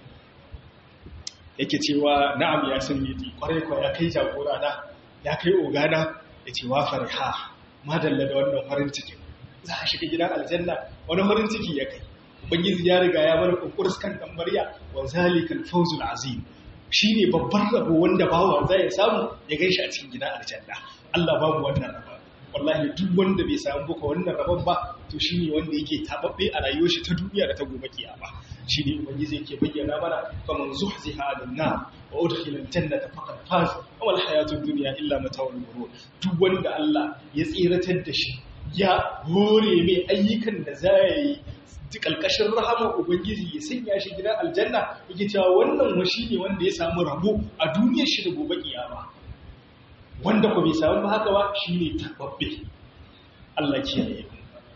yake cewa na'am ya san yiti kwarai kwa ya kai jagora na ya kai ogana ya ce wa fariha madalla da wannan farin cikin za a shiga gidan aljanna wani farin ciki ya kai ubangiji ya riga ya bar kokuris kan tambariya wa zalikal fawzul azim shine babban rabo wanda bawa zai samu ya gaishe a cikin gidan aljanna Allah babu wannan rabo wallahi duk wanda bai samu buka wannan rabon ba to shine wanda yake tababbe a rayuwar shi ta duniya da ta gobe kiyama shine ubangiji yake bayyana mana faman zuhziha alan nar wa udkhila aljannata faqad faz wa al hayatud dunya illa mata'ul ghurur duk wanda Allah ya tsiratar da shi ya hore mai ayyukan da zai yi kalkashin rahamar ubangiji ya sanya shi gidan aljanna yake cewa wannan wa shine wanda ya samu rabo a duniyar shi da gobe kiyama wanda ku bai samu haka ba shi ne tababbe Allah kiyaye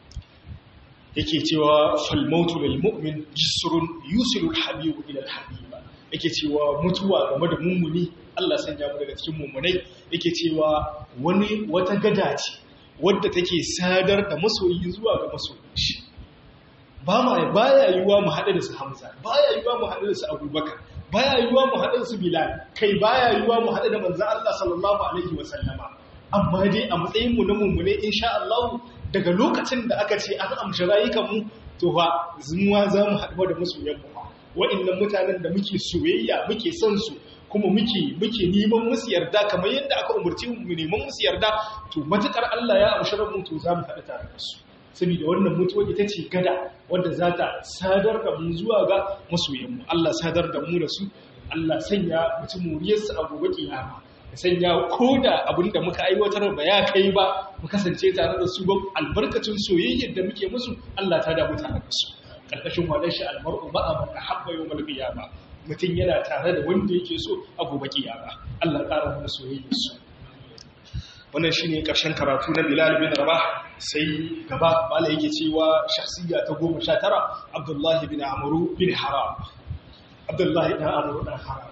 yake cewa falmautu lil mu'min jisrun yusilul habibu ila al habiba yake cewa mutuwa game da mummuni Allah sanya mu daga cikin mummunai yake cewa wani wata gada ce wadda take sadar da masoyi zuwa ga masoyin shi ba ma baya yiwa mu haɗu da su Hamza baya yiwa mu haɗu da su Abubakar baya yiwa mu haɗu da su Bilal kai baya yiwa mu haɗu da manzo Allah sallallahu alaihi wa sallama amma dai a matsayin mu na mummune insha Allah daga lokacin da aka ce an amshi rayukan mu to fa zumuwa za mu haɗu da masoyan mu wa'annan mutanen da muke soyayya muke son su kuma muke muke neman musu yarda kamar yadda aka umarci mu neman musu yarda to matukar Allah ya amshi mu to za mu haɗu tare da su saboda wannan mutuwa ita ce gada wadda za ta sadar da mu zuwa ga masoyanmu Allah sadar da mu da su Allah sanya mutum muriyarsu a gobe kiyama ya sanya ko da abin da muka aiwatar ba ya kai ba mu kasance tare da su ba albarkacin soyayyar da muke musu Allah ta damu tare da su karkashin wadan shi almar'u ba a man habba yawmal qiyama mutum yana tare da wanda yake so a gobe kiyama Allah ƙara mana soyayyar su wannan shine karshen karatu na Bilal bin Rabah sai gaba mala yake cewa shakhsiyya ta 19 Abdullah bin Amr bin Haram Abdullah bin Amr bin Haram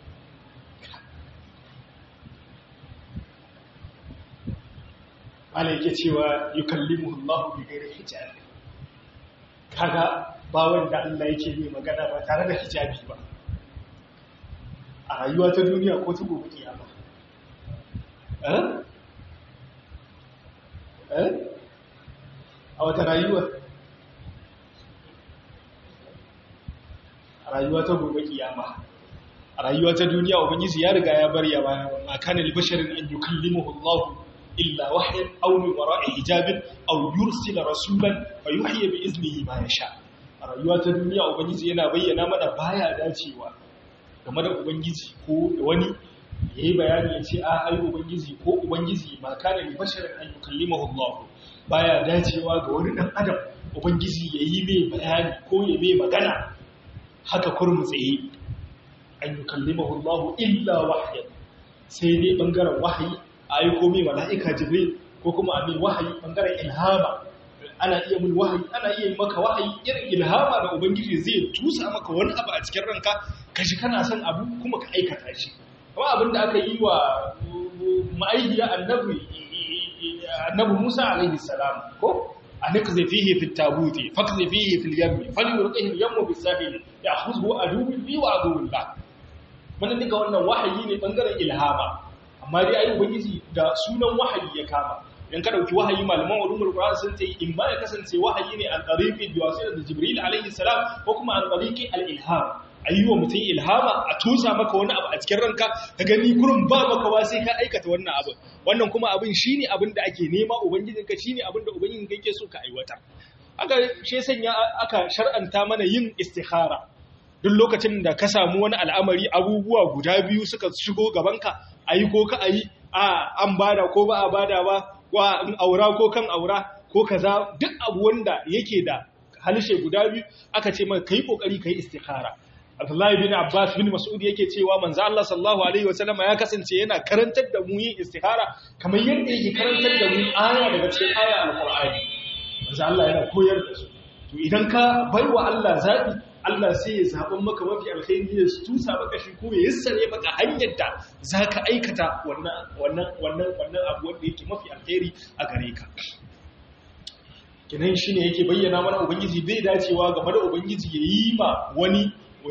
mala yake cewa yukallimuhu Allah bi ghairi hijab kaga ba wanda Allah yake yi magana ba tare da hijabi ba a rayuwa ta duniya ko ta gobe kiyama eh a wata rayuwa a rayuwa ta gobe kiyama a rayuwa ta duniya ubangiji ya riga ya bar ya baya ma kana li basharin an yukallimuhu Allah illa wahyan aw min wara'i hijabin aw yursila rasulan fa yuhyi bi iznihi ma yasha a rayuwa ta duniya ubangiji yana bayyana mana baya dacewa game da ubangiji ko da wani ya yi bayani ya ce a ai ubangiji ko ubangiji ma kana li basharin an yukallimahu Allah baya dacewa ga wani dan adam ubangiji ya yi mai bayani ko ya mai magana haka kurmu tsaye an yukallimahu Allah illa wahyan sai dai bangaren wahayi ayi ko mai mala'ika jibril ko kuma a mai wahayi bangaren ilhama ana iya mun wahayi ana iya maka wahayi irin ilhama da ubangiji zai tusa maka wani abu a cikin ranka kashi kana son abu kuma ka aikata shi kuma abin da aka yi wa ma'aikiya annabi annabi Musa alaihi salam ko anqzi fihi fit tabuti faqzi fihi fil yammi falyurqihi al yammu bis sahil ya'khudhu aduwwi bi wa aduwwi la wannan duka wannan wahayi ne bangaren ilhama amma dai ayi ubangiji da sunan wahayi ya kama idan ka dauki wahayi malaman ulumul qur'an sun ce in ma ya kasance wahayi ne an tariqi biwasila da jibril alaihi salam ko kuma an tariqi al ilham ayyuwa mutum ilhama a tusa maka wani abu a cikin ranka ka gani kurin ba maka ba sai ka aikata wannan abin wannan kuma abin shine abin da ake nema ubangijinka shine abin da ubangijinka yake so ka aiwata aka she sanya aka shar'anta mana yin istikhara duk lokacin da ka samu wani al'amari abubuwa guda biyu suka shigo gabanka ayi ko ka ayi a an bada ko ba a bada ba wa in aura ko kan aura ko kaza duk abu wanda yake da halishe guda biyu aka ce maka kai kokari kai istikhara Abdullahi bin Abbas bin Mas'ud yake cewa manzo Allah sallallahu alaihi wasallam ya kasance yana karantar da mu yin istikhara kamar yadda yake karantar da mu aya daga cikin aya al-Qur'ani manzo Allah yana koyar da su to idan ka baiwa Allah zabi Allah sai ya zaɓin maka mafi alkhairi ya tusa maka shi ko ya yassare maka hanyar da zaka aikata wannan wannan wannan wannan abu wanda yake mafi alkhairi a gare ka kinan shine yake bayyana mana ubangiji bai dacewa game da ubangiji ya yi ma wani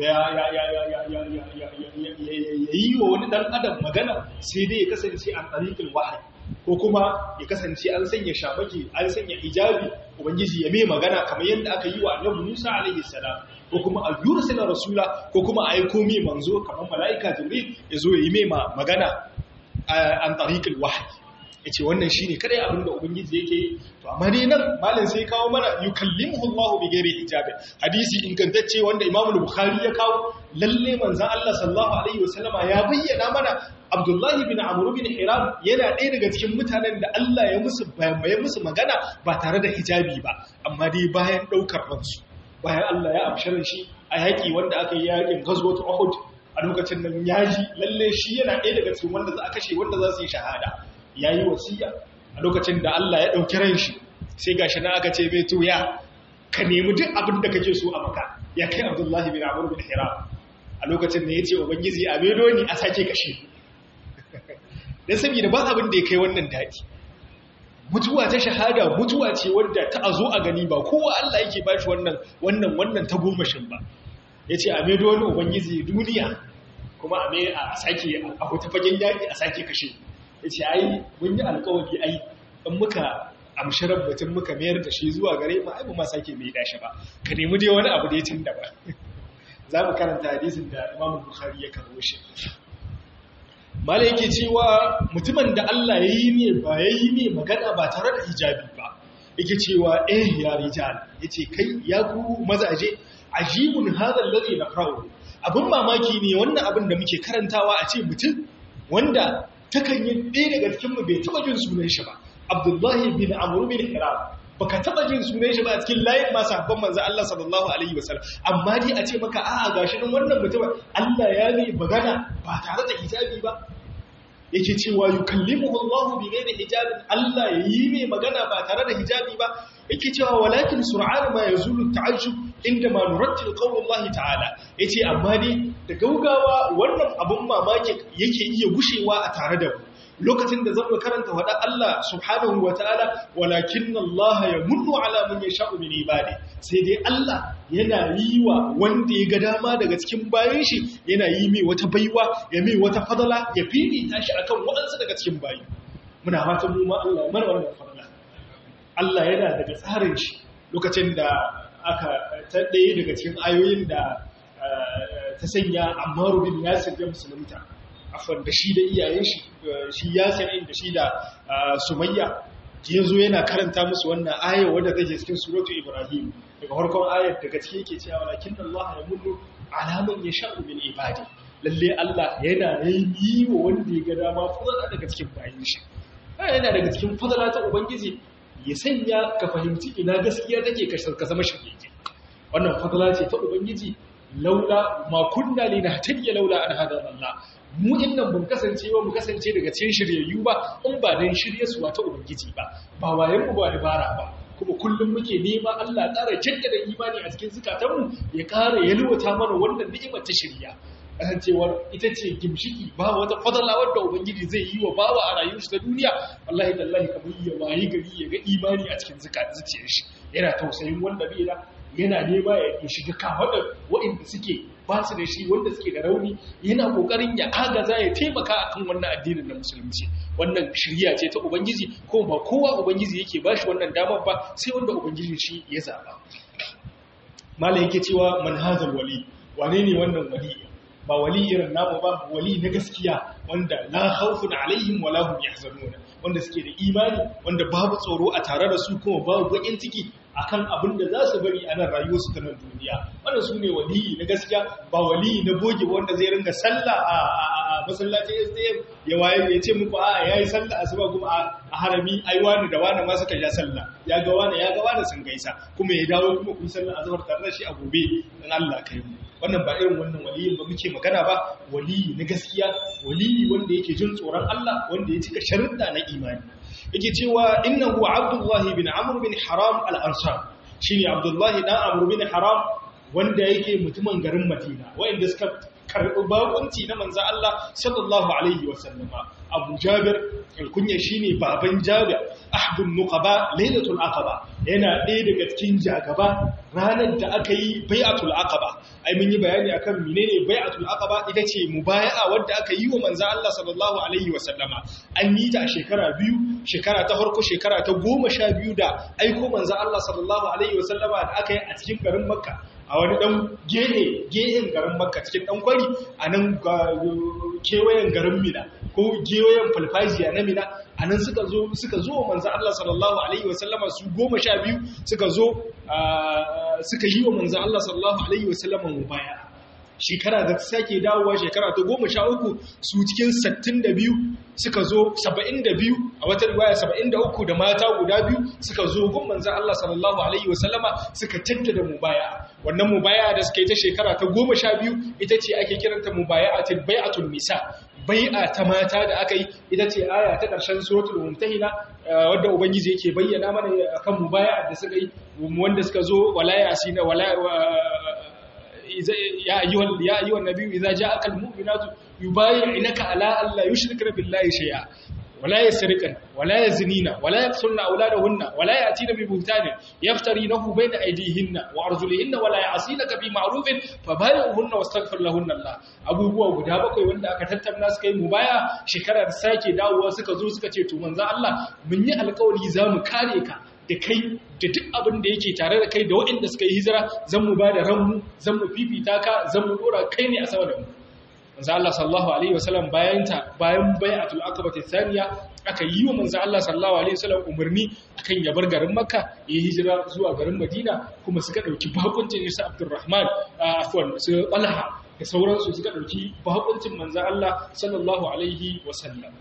ya yi wa wani ɗan adam magana sai dai ya kasance an ɗariƙin wahayi ko kuma ya kasance an sanya shamaki an sanya hijabi ubangiji ya mai magana kamar yadda aka yi wa annabi Musa alaihi salam ko kuma a yursila rasula ko kuma a aiko mai manzo kamar mala'ika jibril ya zo ya yi mai magana an ɗariƙin wahayi ya ce wannan shi ne kadai abin da ubangiji yake yi to amma dai nan malin sai kawo mana yukallimuhu Allahu bi ghairi hijabi hadisi ingantacce wanda Imam Bukhari ya kawo lalle manzon Allah sallallahu alaihi wasallama ya bayyana mana Abdullahi bin Amr bin Hiram yana ɗaya daga cikin mutanen da Allah ya musu ya musu magana ba tare da hijabi ba amma dai bayan daukar ransu bayan Allah ya amsharin shi a yaƙi wanda aka yi yaƙin Ghazwat Uhud a lokacin nan yaji lalle shi yana ɗaya daga cikin wanda za a kashe wanda za su yi shahada ya yi wasiya a lokacin da Allah ya ɗauki ran shi sai ga shi na aka ce mai tuya ka nemi duk abin da kake so a maka ya kai abdullahi bin amur bin hiram a lokacin da ya ce ubangiji a medo ni a sake kashe don saboda ba abin da ya kai wannan daɗi mutuwa ta shahada mutuwa ce wadda ta a zo a gani ba kowa Allah yake ba shi wannan wannan wannan ta gomashin ba ya ce a medo ni ubangiji duniya kuma a sake a wata fagen yaƙi a sake kashe ya ce ai mun yi alkawari ai in muka amshirar batun muka mayar da shi zuwa gare mu ai ma sake mai dashi ba ka nemi dai wani abu da ya tun da ba za mu karanta hadisin da Imam Bukhari ya karbo shi mala yake cewa mutumin da Allah ya yi ne ba ya yi ne magana ba tare da hijabi ba yake cewa eh ya rijal yace kai ya ku mazaje ajibun hadha alladhi naqra'u abin mamaki ne wannan abin da muke karantawa a ce mutum wanda takan yi ɗaya daga cikinmu bai taɓa jin sunan shi ba abdullahi bin amuru bin hiram baka taɓa jin sunan shi ba a cikin layin masu habban manzan Allah sallallahu alaihi wasallam amma dai a ce maka a'a gashi nan wannan mutum Allah ya ne magana ba tare da hijabi ba yake cewa yukallimuhu Allah bi ghairi hijabin Allah yayi mai magana ba tare da hijabi ba yake cewa walakin sur'an ma yazulu ta'ajjub inda ma nurattil qaulullahi ta'ala yace amma dai da gaugawa wannan abun mamaki yake iya gushewa a tare da mu lokacin da zamu karanta wada Allah subhanahu wataala walakin Allah yamunnu ala man yasha'u min ibadi sai dai Allah yana yi wa wanda ya ga dama daga cikin bayan shi yana yi mai wata baiwa ya mai wata fadala ya fifita shi akan waɗansu daga cikin bayi muna fatan mu ma Allah ya mana wannan fadala Allah yana daga tsarin shi lokacin da aka ta ɗaya daga cikin ayoyin da ta sanya Ammaru bin Yasir ya musulunta afwan da shi da iyayen shi shi Yasir da shi da Sumayya ya zo yana karanta musu wannan ayar wadda take cikin suratu Ibrahim daga farkon ayar daga ciki yake cewa lakin Allah ya mullu alaman ya sha'u min ibadi lalle Allah yana yi wa wanda ya ga dama fadala daga cikin bayin shi yana daga cikin fadala ta ubangiji ya sanya ka fahimci ina gaskiya take ka zama shirye wannan fadala ce ta ubangiji laula ma kunna linahtadiya laula an hada Allah mu innan mun kasance ba mu kasance daga cikin shiryayyu ba in ba dan shirye su ta ubangiji ba ba wayen mu ba dabara ba kuma kullum muke nema Allah ƙara jaddada imani a cikin zukatanmu ya ƙara yalwata mana wannan ni'imar ta shirya kasancewar ita ce gimshiki ba wata fadala wadda ubangiji zai yi wa bawa a rayuwar shi ta duniya wallahi tallahi kamar ya wayi gari ya ga imani a cikin zuciyar shi yana tausayin wanda bai da yana nema ya shiga kafaɗar waɗanda suke ba su da shi wanda suke da rauni yana ƙoƙarin ya agaza ya taimaka akan wannan addinin na musulunci wannan shirya ce ta ubangiji ko ba kowa ubangiji yake ba shi wannan damar ba sai wanda ubangiji shi ya zaɓa malam yake cewa manhajar wali wane ne wannan wali ba wali irin namu ba wali na gaskiya wanda la khawfun alaihim wala hum yahzanun wanda suke da imani wanda babu tsoro a tare da su kuma babu bakin ciki akan abin da za su bari a nan rayuwarsu ta nan duniya wannan su ne waliyi na gaskiya ba waliyi na boge wanda zai ringa sallah a masallacin SDM ya waye ya ce muku a yayi sallah asuba kuma a harami ai wani da wani ma suka ja sallah ya ga wani ya ga wani sun gaisa kuma ya dawo kuma ku sallah azhar tare da shi a gobe in Allah kai mu wannan ba irin wannan waliyin ba muke magana ba waliyi na gaskiya waliyi wanda yake jin tsoron Allah wanda ya cika sharuɗa na imani yake cewa innahu abdullahi bin amr bin haram al-ansar shine abdullahi dan amr bin haram wanda yake mutumin garin madina wanda suka karɓi bakunci na manzo Allah sallallahu alaihi wasallama abu jabir alkunya shine baban jabir ahdun nuqaba lailatul aqaba yana ɗaya daga cikin jagaba ranar da aka yi bai'atul aqaba ai mun yi bayani akan menene bai'atul aqaba ita ce mubaya'a wadda aka yi wa manzo Allah sallallahu alaihi wasallama an yi ta a shekara biyu shekara ta farko shekara ta goma sha biyu da aiko manzo Allah sallallahu alaihi wasallama da aka yi a cikin garin makka a wani dan gehe gehen garin makka cikin dan kwari a nan kewayen garin mina ko gewayen falfajiya na mina a nan suka zo suka zo manzo Allah sallallahu alaihi wasallama su goma sha biyu suka zo suka yi wa manzo Allah sallallahu alaihi wasallama mubaya shekara da ta sake dawowa shekara ta goma sha uku su cikin sattin da biyu suka zo saba'in da biyu a wata riwaya saba'in da uku da mata guda biyu suka zo gun manzan Allah sallallahu Alaihi wasallama suka tanta da mubaya wannan mubaya da suka yi ta shekara ta goma sha biyu ita ce ake kiranta mubaya a bai'atul nisa bai'a ta mata da aka yi ita ce aya ta ƙarshen suratul mumtahina wadda ubangiji yake bayyana mana akan mubaya da suka yi wanda suka zo wala yasina wala يا أيها يا أيها النبي إذا جاءك المؤمنات يبايعنك على أن لا يشركن بالله شيئا ولا يسرقن ولا يزنين ولا يقتلن أولادهن ولا يأتين ببهتان يفترينه بين أيديهن وأرجلهن ولا يعصينك بمعروف فبايعهن واستغفر لهن الله abubuwa guda bakwai wanda aka tattauna suka yi mubaya shekara da sake dawowa suka zo suka ce to manzo Allah mun yi alƙawari za mu kare ka da kai da duk abin da yake tare da kai da waɗanda suka yi hijira zan mu ba da ranmu zan mu fifita ka zan mu dora kai ne a sama da mu manzo Allah sallallahu alaihi wasallam bayan ta bayan bai'atul aqaba thaniya aka yi wa manzo Allah sallallahu alaihi wasallam umarni akan ya bar garin Makka ya hijira zuwa garin Madina kuma suka dauki bakuncin Isa Abdurrahman afwan su Talha da sauransu suka dauki bakuncin manzo Allah sallallahu alaihi wasallam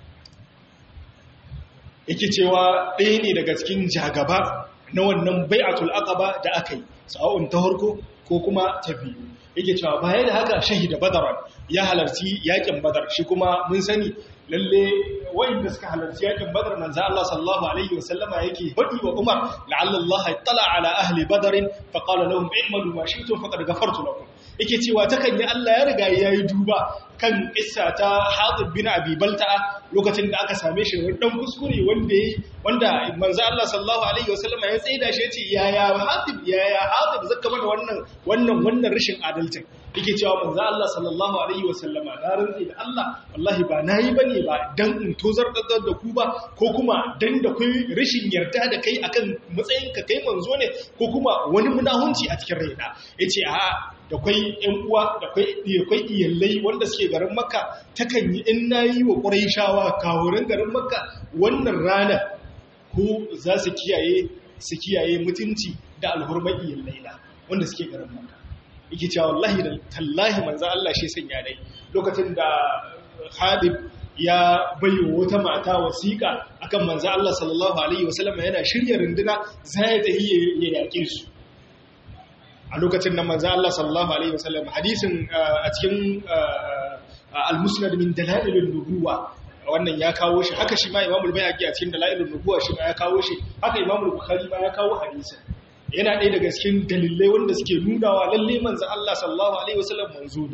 yake cewa ɗaya ne daga cikin jagaba na wannan bai'atul aqaba da aka yi sa'o'un ta harko ko kuma ta biyu yake cewa baya da haka shahida badaran ya halarci yakin badar shi kuma mun sani lalle wanda suka halarci yakin badar manzo Allah sallallahu alaihi wasallama yake fadi wa Umar la'alla Allah tala ala ahli badar fa qala lahum i'malu ma shi'tum faqad ghafartu lakum yake cewa takan yi Allah ya riga yayi duba kan kissa ta Hatib bin Abi Balta'a lokacin da aka same shi wani dan kuskure wanda yayi wanda manzo Allah sallallahu alaihi wasallama ya tsaida shi yace yaya Hatib yaya Hatib zaka mana wannan wannan wannan rashin adalcin yake cewa manzo Allah sallallahu alaihi wasallama na rantsi da Allah wallahi ba nayi bane ba dan in tozar da ku ba ko kuma dan da kai rashin yarda da kai akan matsayin ka kai manzo ne ko kuma wani munahunci a cikin raina yace a da kwai ƴan uwa da kwai kwai iyallai wanda suke garin Makka takan yi in nayi wa Qurayshawa kawurin garin Makka wannan rana ko za su kiyaye su kiyaye mutunci da alhurmar iyallai na wanda suke garin Makka yake cewa wallahi da tallahi manzo Allah shi sanya dai lokacin da Habib ya bayo wata mata wasiƙa akan manzo Allah sallallahu alaihi wasallam yana shirya runduna zai ta ya yake su a lokacin nan manzo Allah sallallahu alaihi wasallam hadisin a cikin al-musnad min dalailun nubuwa wannan ya kawo shi haka shi ma Imam al-Bayhaqi a cikin dalailun nubuwa shi ma ya kawo shi haka Imam al-Bukhari ma ya kawo hadisin yana ɗaya daga cikin dalilai wanda suke nunawa lalle manzo Allah sallallahu alaihi wasallam manzo ne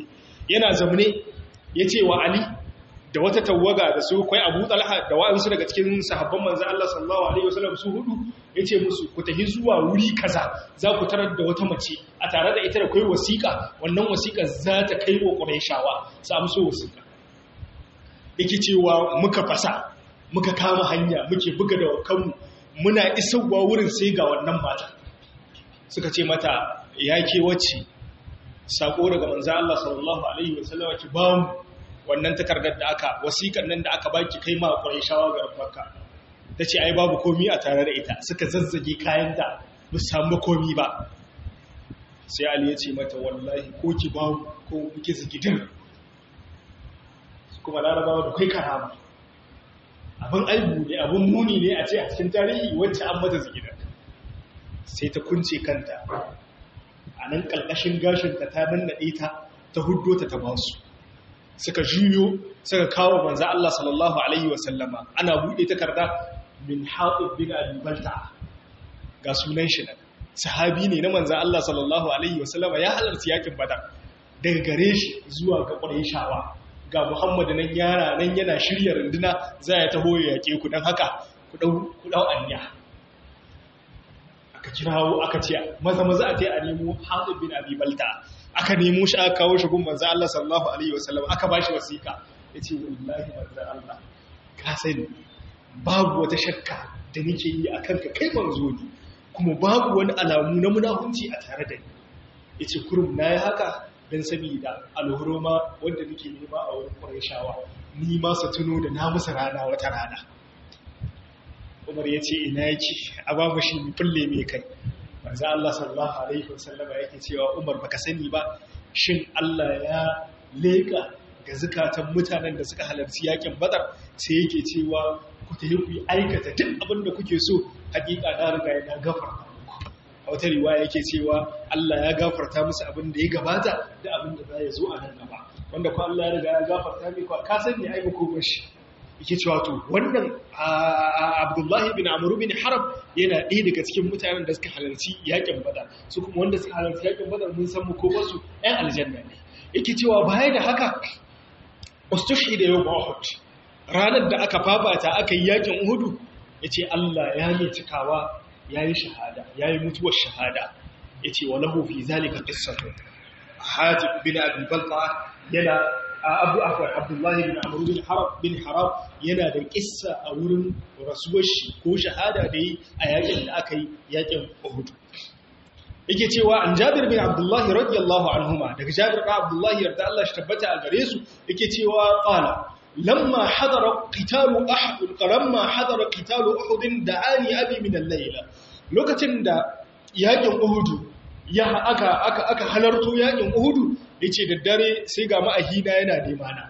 yana zamne ya ce wa ali da wata tawaga da su kwai abu talha da wa'ansu daga cikin sahabban manzan Allah sallallahu alaihi wasallam su hudu ya ce musu ku tafi zuwa wuri kaza za ku tarar da wata mace a tare da ita da kai wasiƙa wannan wasiƙa za ta kai wa ƙurayshawa su amso wasiƙa yake cewa muka fasa muka kama hanya muke buga da kanmu muna isarwa wurin sai ga wannan mata suka ce mata ya ke wacce sako daga manzan Allah sallallahu alaihi wasallam ki ba mu wannan takardar da aka wasiƙar nan da aka baki kai ma Qurayshawa ga Makka tace ai babu komi a tare da ita suka zazzage kayanta ba samu komi ba sai Ali ya ce mata wallahi ko ki ba mu ko muke zigidin kuma larabawa da kai karama abin aibu ne abin muni ne a ce a cikin tarihi wacce an mata zigidin sai ta kunce kanta a nan ƙalƙashin gashinta ta nannaɗe ta ta huddo ta ta basu suka juyo suka kawo manzo Allah sallallahu alaihi wasallama ana bude takarda min Hatib bin Abi Balta ga sunan shi nan sahabi ne na manzo Allah sallallahu alaihi wasallama ya halarci yakin Badar daga gare shi zuwa ga Qurayshawa ga Muhammad nan yara nan yana shirya runduna za ya taho ya yake ku dan haka ku dau ku dau anya aka kirawo aka ce maza maza a tai a nemo Hatib bin Abi Balta aka nemo shi aka kawo shi gun manzo Allah sallallahu alaihi wasallam aka bashi wasiƙa yace wallahi manzo Allah ka sani babu wata shakka da nake yi akan ka kai manzo ne kuma babu wani alamu na munahunci a tare da ni yace kurum nayi haka dan saboda alhuruma wanda nake nema a wurin Qurayshawa ni ma su tuno da na musu rana wata rana Umar yace ina yake a babu shi fulle me kai manzo Allah sallallahu alaihi wasallam yake cewa Umar baka sani ba shin Allah ya leka ga zakatan mutanen da suka halarci yakin Badar sai yake cewa ku tafi ku aikata duk abin da kuke so hakika na riga ya gafarta muku a wata riwaya yake cewa Allah ya gafarta musu abin da ya gabata da abin da za ya zo a nan gaba wanda ko Allah ya riga ya gafarta mai ko ka sani ai ko shi yake cewa to wannan Abdullahi bin Amr bin Harab yana ɗaya daga cikin mutanen da suka halarci yakin Badar su kuma wanda suka halarci yakin Badar mun san mu ko wasu ɗan aljanna ne yake cewa baya da haka ustushhida yawm Uhud ranar da aka fafata aka yi yakin Uhud yace Allah ya yi cikawa yayi shahada yayi mutuwar shahada yace walahu fi zalika qissatu Hatib bin Abi Balqa yana abu akwai abdullahi bin amuru bin harab bin harab yana da kissa a wurin rasuwar shi ko shahada da yi a yakin da aka yi yakin uhud yake cewa an jabir bin abdullahi radiyallahu anhuma daga jabir bin abdullahi yarda Allah shi tabbata a gare su yake cewa qala lamma hadara qitalu ahad lamma hadara qitalu uhud da'ani abi min al-layla lokacin da yakin uhud ya aka aka aka halarto yakin uhud ya ce da dare sai ga ma'ahina yana nemana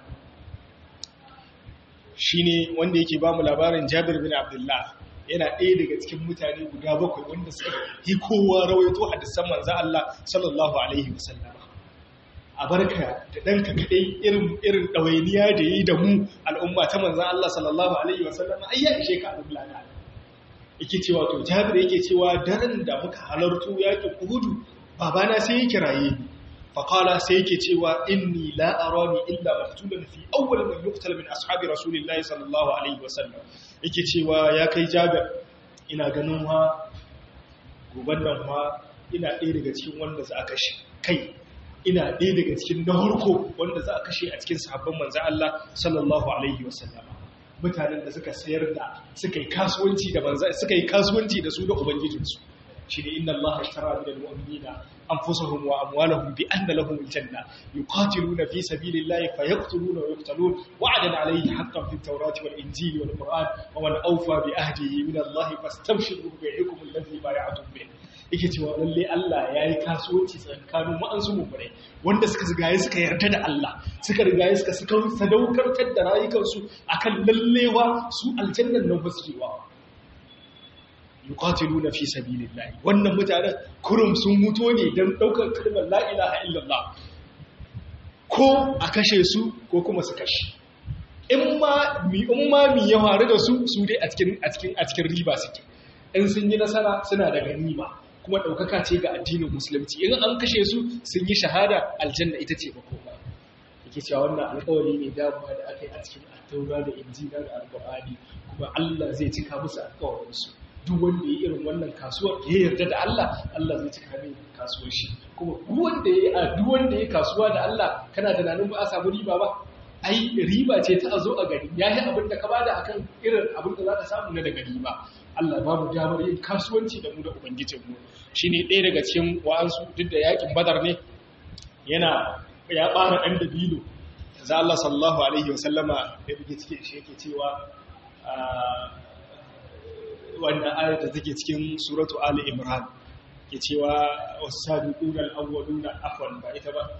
shi ne wanda yake ba mu labarin jabir bin abdullah yana ɗaya daga cikin mutane guda bakwai wanda suka yi kowa rawaito hadisan manzan Allah sallallahu alaihi wasallama a barka da ɗanka kaɗai irin ɗawainiya da yi da mu al'umma ta manzan Allah sallallahu alaihi wasallama ai ya ishe ka abin lada yake cewa to jabir yake cewa daren da muka halarto yakin uhudu babana sai ya kiraye ni فقال سيكي تيوى إني لا أراني إلا مقتولا في أول من يقتل من أصحاب رسول الله صلى الله عليه وسلم يكي تيوى يا كي جابر إنا غنوها غبنها ina ɗaya daga cikin wanda za a kashe kai ina ɗaya daga cikin na harko wanda za a kashe a cikin sahabban manzo Allah sallallahu alaihi wasallam mutanen da suka sayar da suka yi kasuwanci da manzo suka yi kasuwanci da su da ubangijinsu shine inna Allah ishtara min al-mu'minina أنفسهم وأموالهم بأن لهم الجنة يقاتلون في سبيل الله فيقتلون ويقتلون وعدا عليه حقا في التوراة والإنجيل والقرآن ومن أوفى بأهده من الله فاستبشروا ببيعكم الذي بايعتم به yake cewa lalle Allah ya yi kasuwanci tsakanin wa'ansu mummunai wanda suka rigaye suka yarda da Allah suka rigaye suka suka sadaukartar da rayukansu akan lallewa su aljannan nan baskewa yuqatiluna fi sabilillahi wannan mutanen kurum sun mutu ne don daukar kalmar la ilaha illallah ko a kashe su ko kuma su kashe in ma mi in ma mi ya faru da su su dai a cikin a cikin a cikin riba suke in sun yi nasara suna da ganima kuma daukaka ce ga addinin musulunci in an kashe su sun yi shahada aljanna ita ce makoma yake cewa wannan alƙawari ne damuwa da aka yi a cikin attaura da injila da alƙur'ani kuma Allah zai cika musu alƙawarinsu duk wanda ya irin wannan kasuwar ya yarda da Allah Allah zai cika mai kasuwar shi kuma duk wanda ya duk wanda ya kasuwa da Allah kana tunanin ba a samu riba ba ai riba ce ta zo a gari yayi abin da ka bada akan irin abin da zaka samu na daga riba Allah ba mu damar yin kasuwanci da mu da ubangijinmu shine ɗaya daga cikin wa'ansu duk da yakin badar ne yana ya ɓara ɗan dabino za Allah sallallahu alaihi wa sallama da yake cikin shi yake cewa wanda ayar da take cikin suratu ali imran ke cewa wasabiquna al-awwaluna afwan ba ita ba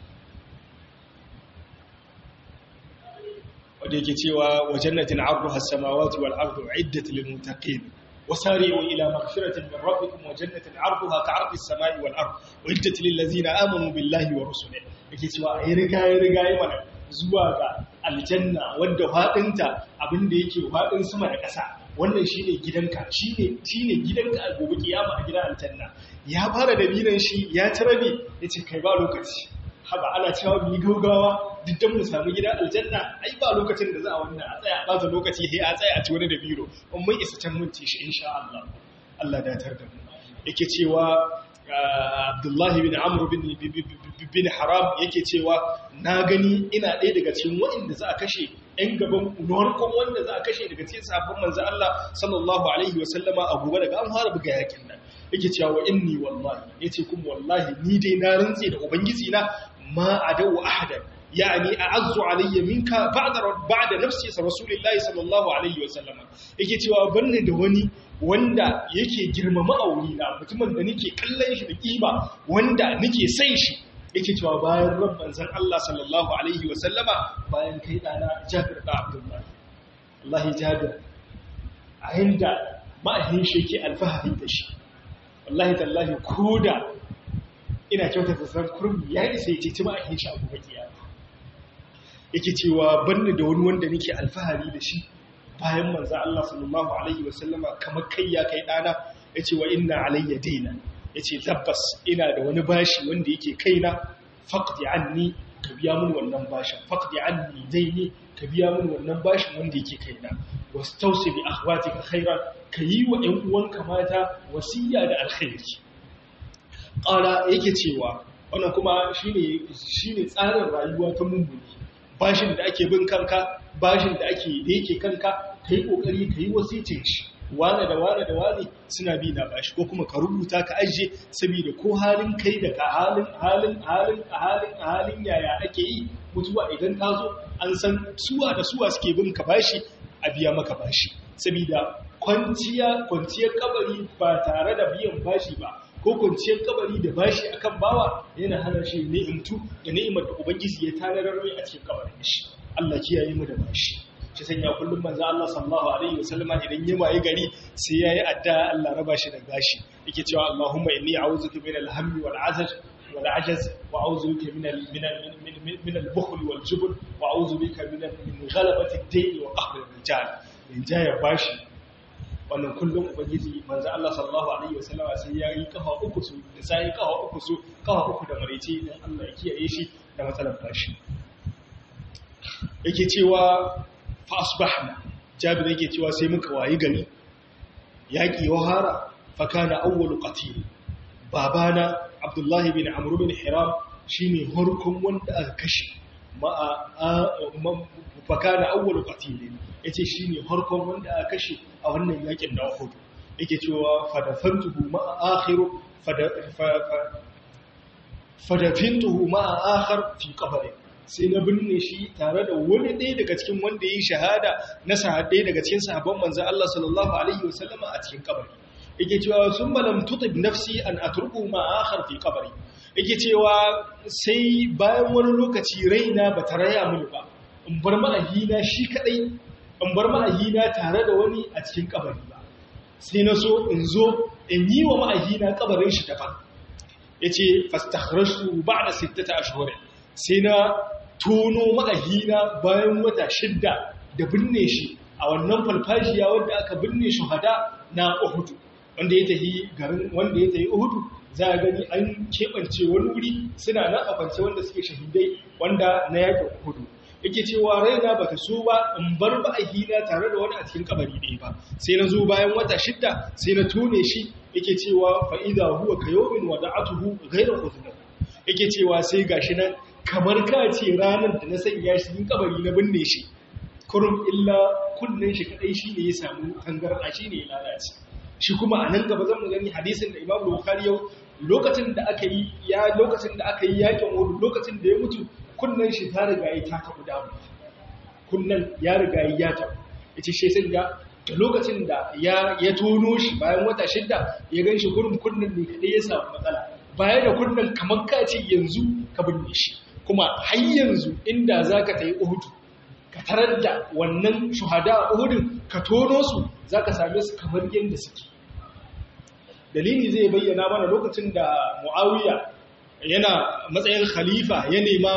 wanda yake cewa wa jannatin 'arduha as-samawati wal ardu 'iddat lil muttaqin وسارعوا إلى مغفرة من ربكم وجنة عرضها كعرض السماء والأرض وعدت للذين آمنوا بالله ورسله yake cewa ai rigaye rigaye mana zuwa ga aljanna wanda fadinta abinda yake fadin sama da ƙasa wannan shine gidanka shine shine gidanka a gobe kiyama a gidan aljanna ya fara da binan shi ya tarabe yace kai ba lokaci haba ana cewa mu yi gaugawa duk dan mu samu gidan aljanna ai ba lokacin da za a wannan a tsaya ba za lokaci sai a tsaya a ci wani da biro in mun isa can mun ci shi insha Allah Allah da tar da mu yake cewa Abdullahi bin Amr bin bin Haram yake cewa na gani ina ɗaya daga cikin waɗanda za a kashe ɗan gaban unuwarkon wanda za a kashe daga cikin sabon manzo Allah sallallahu alaihi wa sallama a gobe daga an fara buga yakin nan yake cewa wa inni wallahi yace kuma wallahi ni dai na rantse da ubangiji na ma adawu ahadan yani a'azzu alayya minka ba'da ba'da nafsi rasulillahi sallallahu alaihi wa sallama yake cewa banne da wani wanda yake girmama aure na mutumin da nake kallon shi da kima wanda nake sai shi yake cewa bayan rabban zan Allah sallallahu alaihi wa sallama bayan kai dana Jabir da Abdullah wallahi Jabir a inda ma'ahin shi yake alfahari da shi wallahi tallahi koda ina kyautata san kurmi ya isa ya ce ma'ahin shi abu bakiya yake cewa banni da wani wanda nake alfahari da shi bayan manzo Allah sallallahu alaihi wasallama kamar kai ya kai dana yace wa inna alayya daina yace tabbas ina da wani bashi wanda yake kaina faqdi anni ka biya min wannan bashin faqdi anni daini ka biya min wannan bashin wanda yake kaina wastausi bi akhwatika khairan kayi wa ƴan uwanka mata wasiya da alkhairi qala yake cewa wannan kuma shine shine tsarin rayuwa ta mummuni bashin da ake bin kanka bashin da ake da yake kanka kai kokari kai wasicin shi wane da wane da wane suna bi na bashi ko kuma ka rubuta ka ajiye saboda ko halin kai da ka halin halin halin halin halin yaya ake yi mutuwa idan ta zo an san suwa da suwa suke bin ka bashi a biya maka bashi saboda kwanciya kwanciyar kabari ba tare da biyan bashi ba ko kwanciyar kabari da bashi akan bawa yana hana shi ni'imtu da ni'imar da ubangiji ya tanadar mai a cikin kabarin shi Allah kiyaye mu da bashi shi sanya kullum manzo Allah sallallahu alaihi wasallam idan ya waye gari sai yayi addu'a Allah raba shi da gashi yake cewa Allahumma inni a'udhuka min al-hammi wal 'azaj wal 'ajaz wa a'udhu bika min min min al-bukhl wal jubn wa a'udhu bika min min ghalabati ad-dayn wa qahr ar-rijal in jaya bashi wannan kullum ubangiji manzo Allah sallallahu alaihi wasallam sai ya yi kafa uku su da sai kafa uku su kafa uku da marece dan Allah ya kiyaye shi da matsalar bashi yake cewa fa asbahna jabir yake cewa sai muka wayi gari yaki wahara fa kana awwalu qatil babana abdullahi bin amr bin hiram shine harkon wanda aka kashe ma fa kana awwalu qatil yace shine harkon wanda aka kashe a wannan yakin da Uhud yake cewa fadafantuhu ma akhiru fadafintuhu ma akhar fi qabri sai na binne shi tare da wani ɗaya daga cikin wanda yi shahada na sahabbai daga cikin sahabban manzo Allah sallallahu alaihi wasallama a cikin kabari yake cewa sun malam tutib nafsi an atruku ma akhar fi qabri yake cewa sai bayan wani lokaci raina bata raya mini ba in bar ma'ahina shi kadai in bar ma'ahina tare da wani a cikin kabari ba sai na so in zo in yi wa ma'ahina kabarin shi daban ya ce fastakharashtu ba da sittata ashirin sai na tono ma'ahina bayan wata shidda da binne shi a wannan falfashiya wanda aka binne shuhada na uhudu wanda ya tafi garin wanda ya tafi uhudu za a gani an keɓance wani wuri suna nan a kwance wanda suke shahidai wanda na yakin hudu yake cewa raina ba ta so ba in bar ba a hina tare da wani a cikin kabari ɗaya ba sai na zo bayan wata shidda sai na tone shi yake cewa fa'ida huwa ka yawmin wada'atuhu ghayra udhna yake cewa sai gashi nan kamar ka ce ranar da na sanya shi cikin kabari na binne shi kurum illa kunnen shi kadai shine ya samu tangarda shine ya lalace shi kuma a nan gaba zan mu gani hadisin da Imam Bukhari yau lokacin da aka yi ya lokacin da aka yi yakin Uhud lokacin da ya mutu kunnen shi ta riga ya ta tabu damu kunnen ya riga ya tabu yace shi sai ya da lokacin da ya ya tono shi bayan wata shidda ya ganshi kurum kunnen ne kadai ya samu matsala baya da kunnen kamar ka ce yanzu ka binne shi kuma har yanzu inda zaka tayi Uhud ka tarar da wannan shuhada a Uhudin ka tono su zaka same su kamar yadda suke dalili zai bayyana mana lokacin da Muawiya yana matsayin khalifa ya nema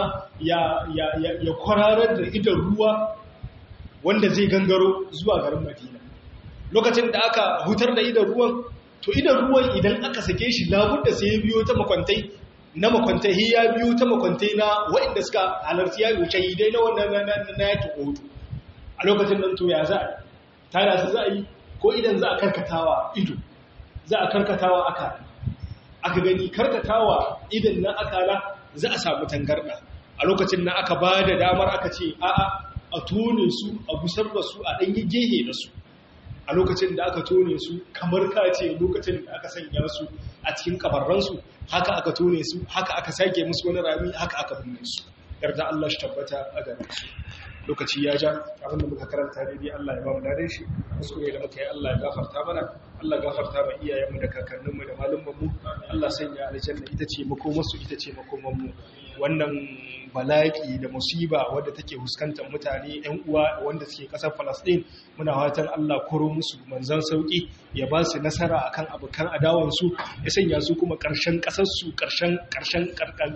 ya kwararar da idan ruwa wanda zai gangaro zuwa garin Madina lokacin da aka hutar da idan ruwan to idan ruwan idan aka sake shi labudda sai ya biyo ta makwantai na makwantai ya biyo ta makwantai na waɗanda suka halarci ya wuce dai na wannan na yakin otu a lokacin nan to ya za a tana su za a yi ko idan za a karkatawa ido za a karkatawa aka aka gani karkatawa idan na akala za a samu tangarda a lokacin nan aka ba da damar aka ce a'a a tone su a busar da su a ɗanyi gehe da su a lokacin da aka tone su kamar ka ce lokacin da aka sanya su a cikin kabarransu haka aka tone su haka aka sake musu wani rami haka aka binne su yarda Allah shi tabbata a gare su lokaci ya ja abinda muka karanta daidai Allah ya ba mu dare shi kuskure da muka yi Allah ya gafarta mana Allah gafarta ma iyayenmu da kakanninmu da malumanmu Allah sanya aljanna ita ce makomarsu ita ce makomanmu wannan bala'i da musiba wadda take fuskantar mutane ƴan uwa wanda suke ƙasar Palestine muna fatan Allah koro musu manzan sauki ya ba su nasara akan abokan adawan su ya sanya su kuma ƙarshen ƙasar su ƙarshen ƙarshen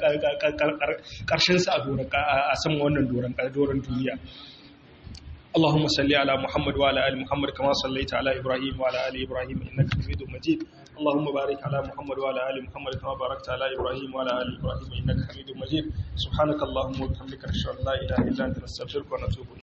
ƙarshen su a doron a sama wannan doron doron duniya اللهم صل على محمد وعلى ال محمد كما صليت على ابراهيم وعلى ال ابراهيم انك حميد مجيد اللهم بارك على محمد وعلى ال محمد كما باركت على ابراهيم وعلى ال ابراهيم انك حميد مجيد سبحانك اللهم وبحمدك اشهد ان لا اله الا انت نستغفرك ونتوب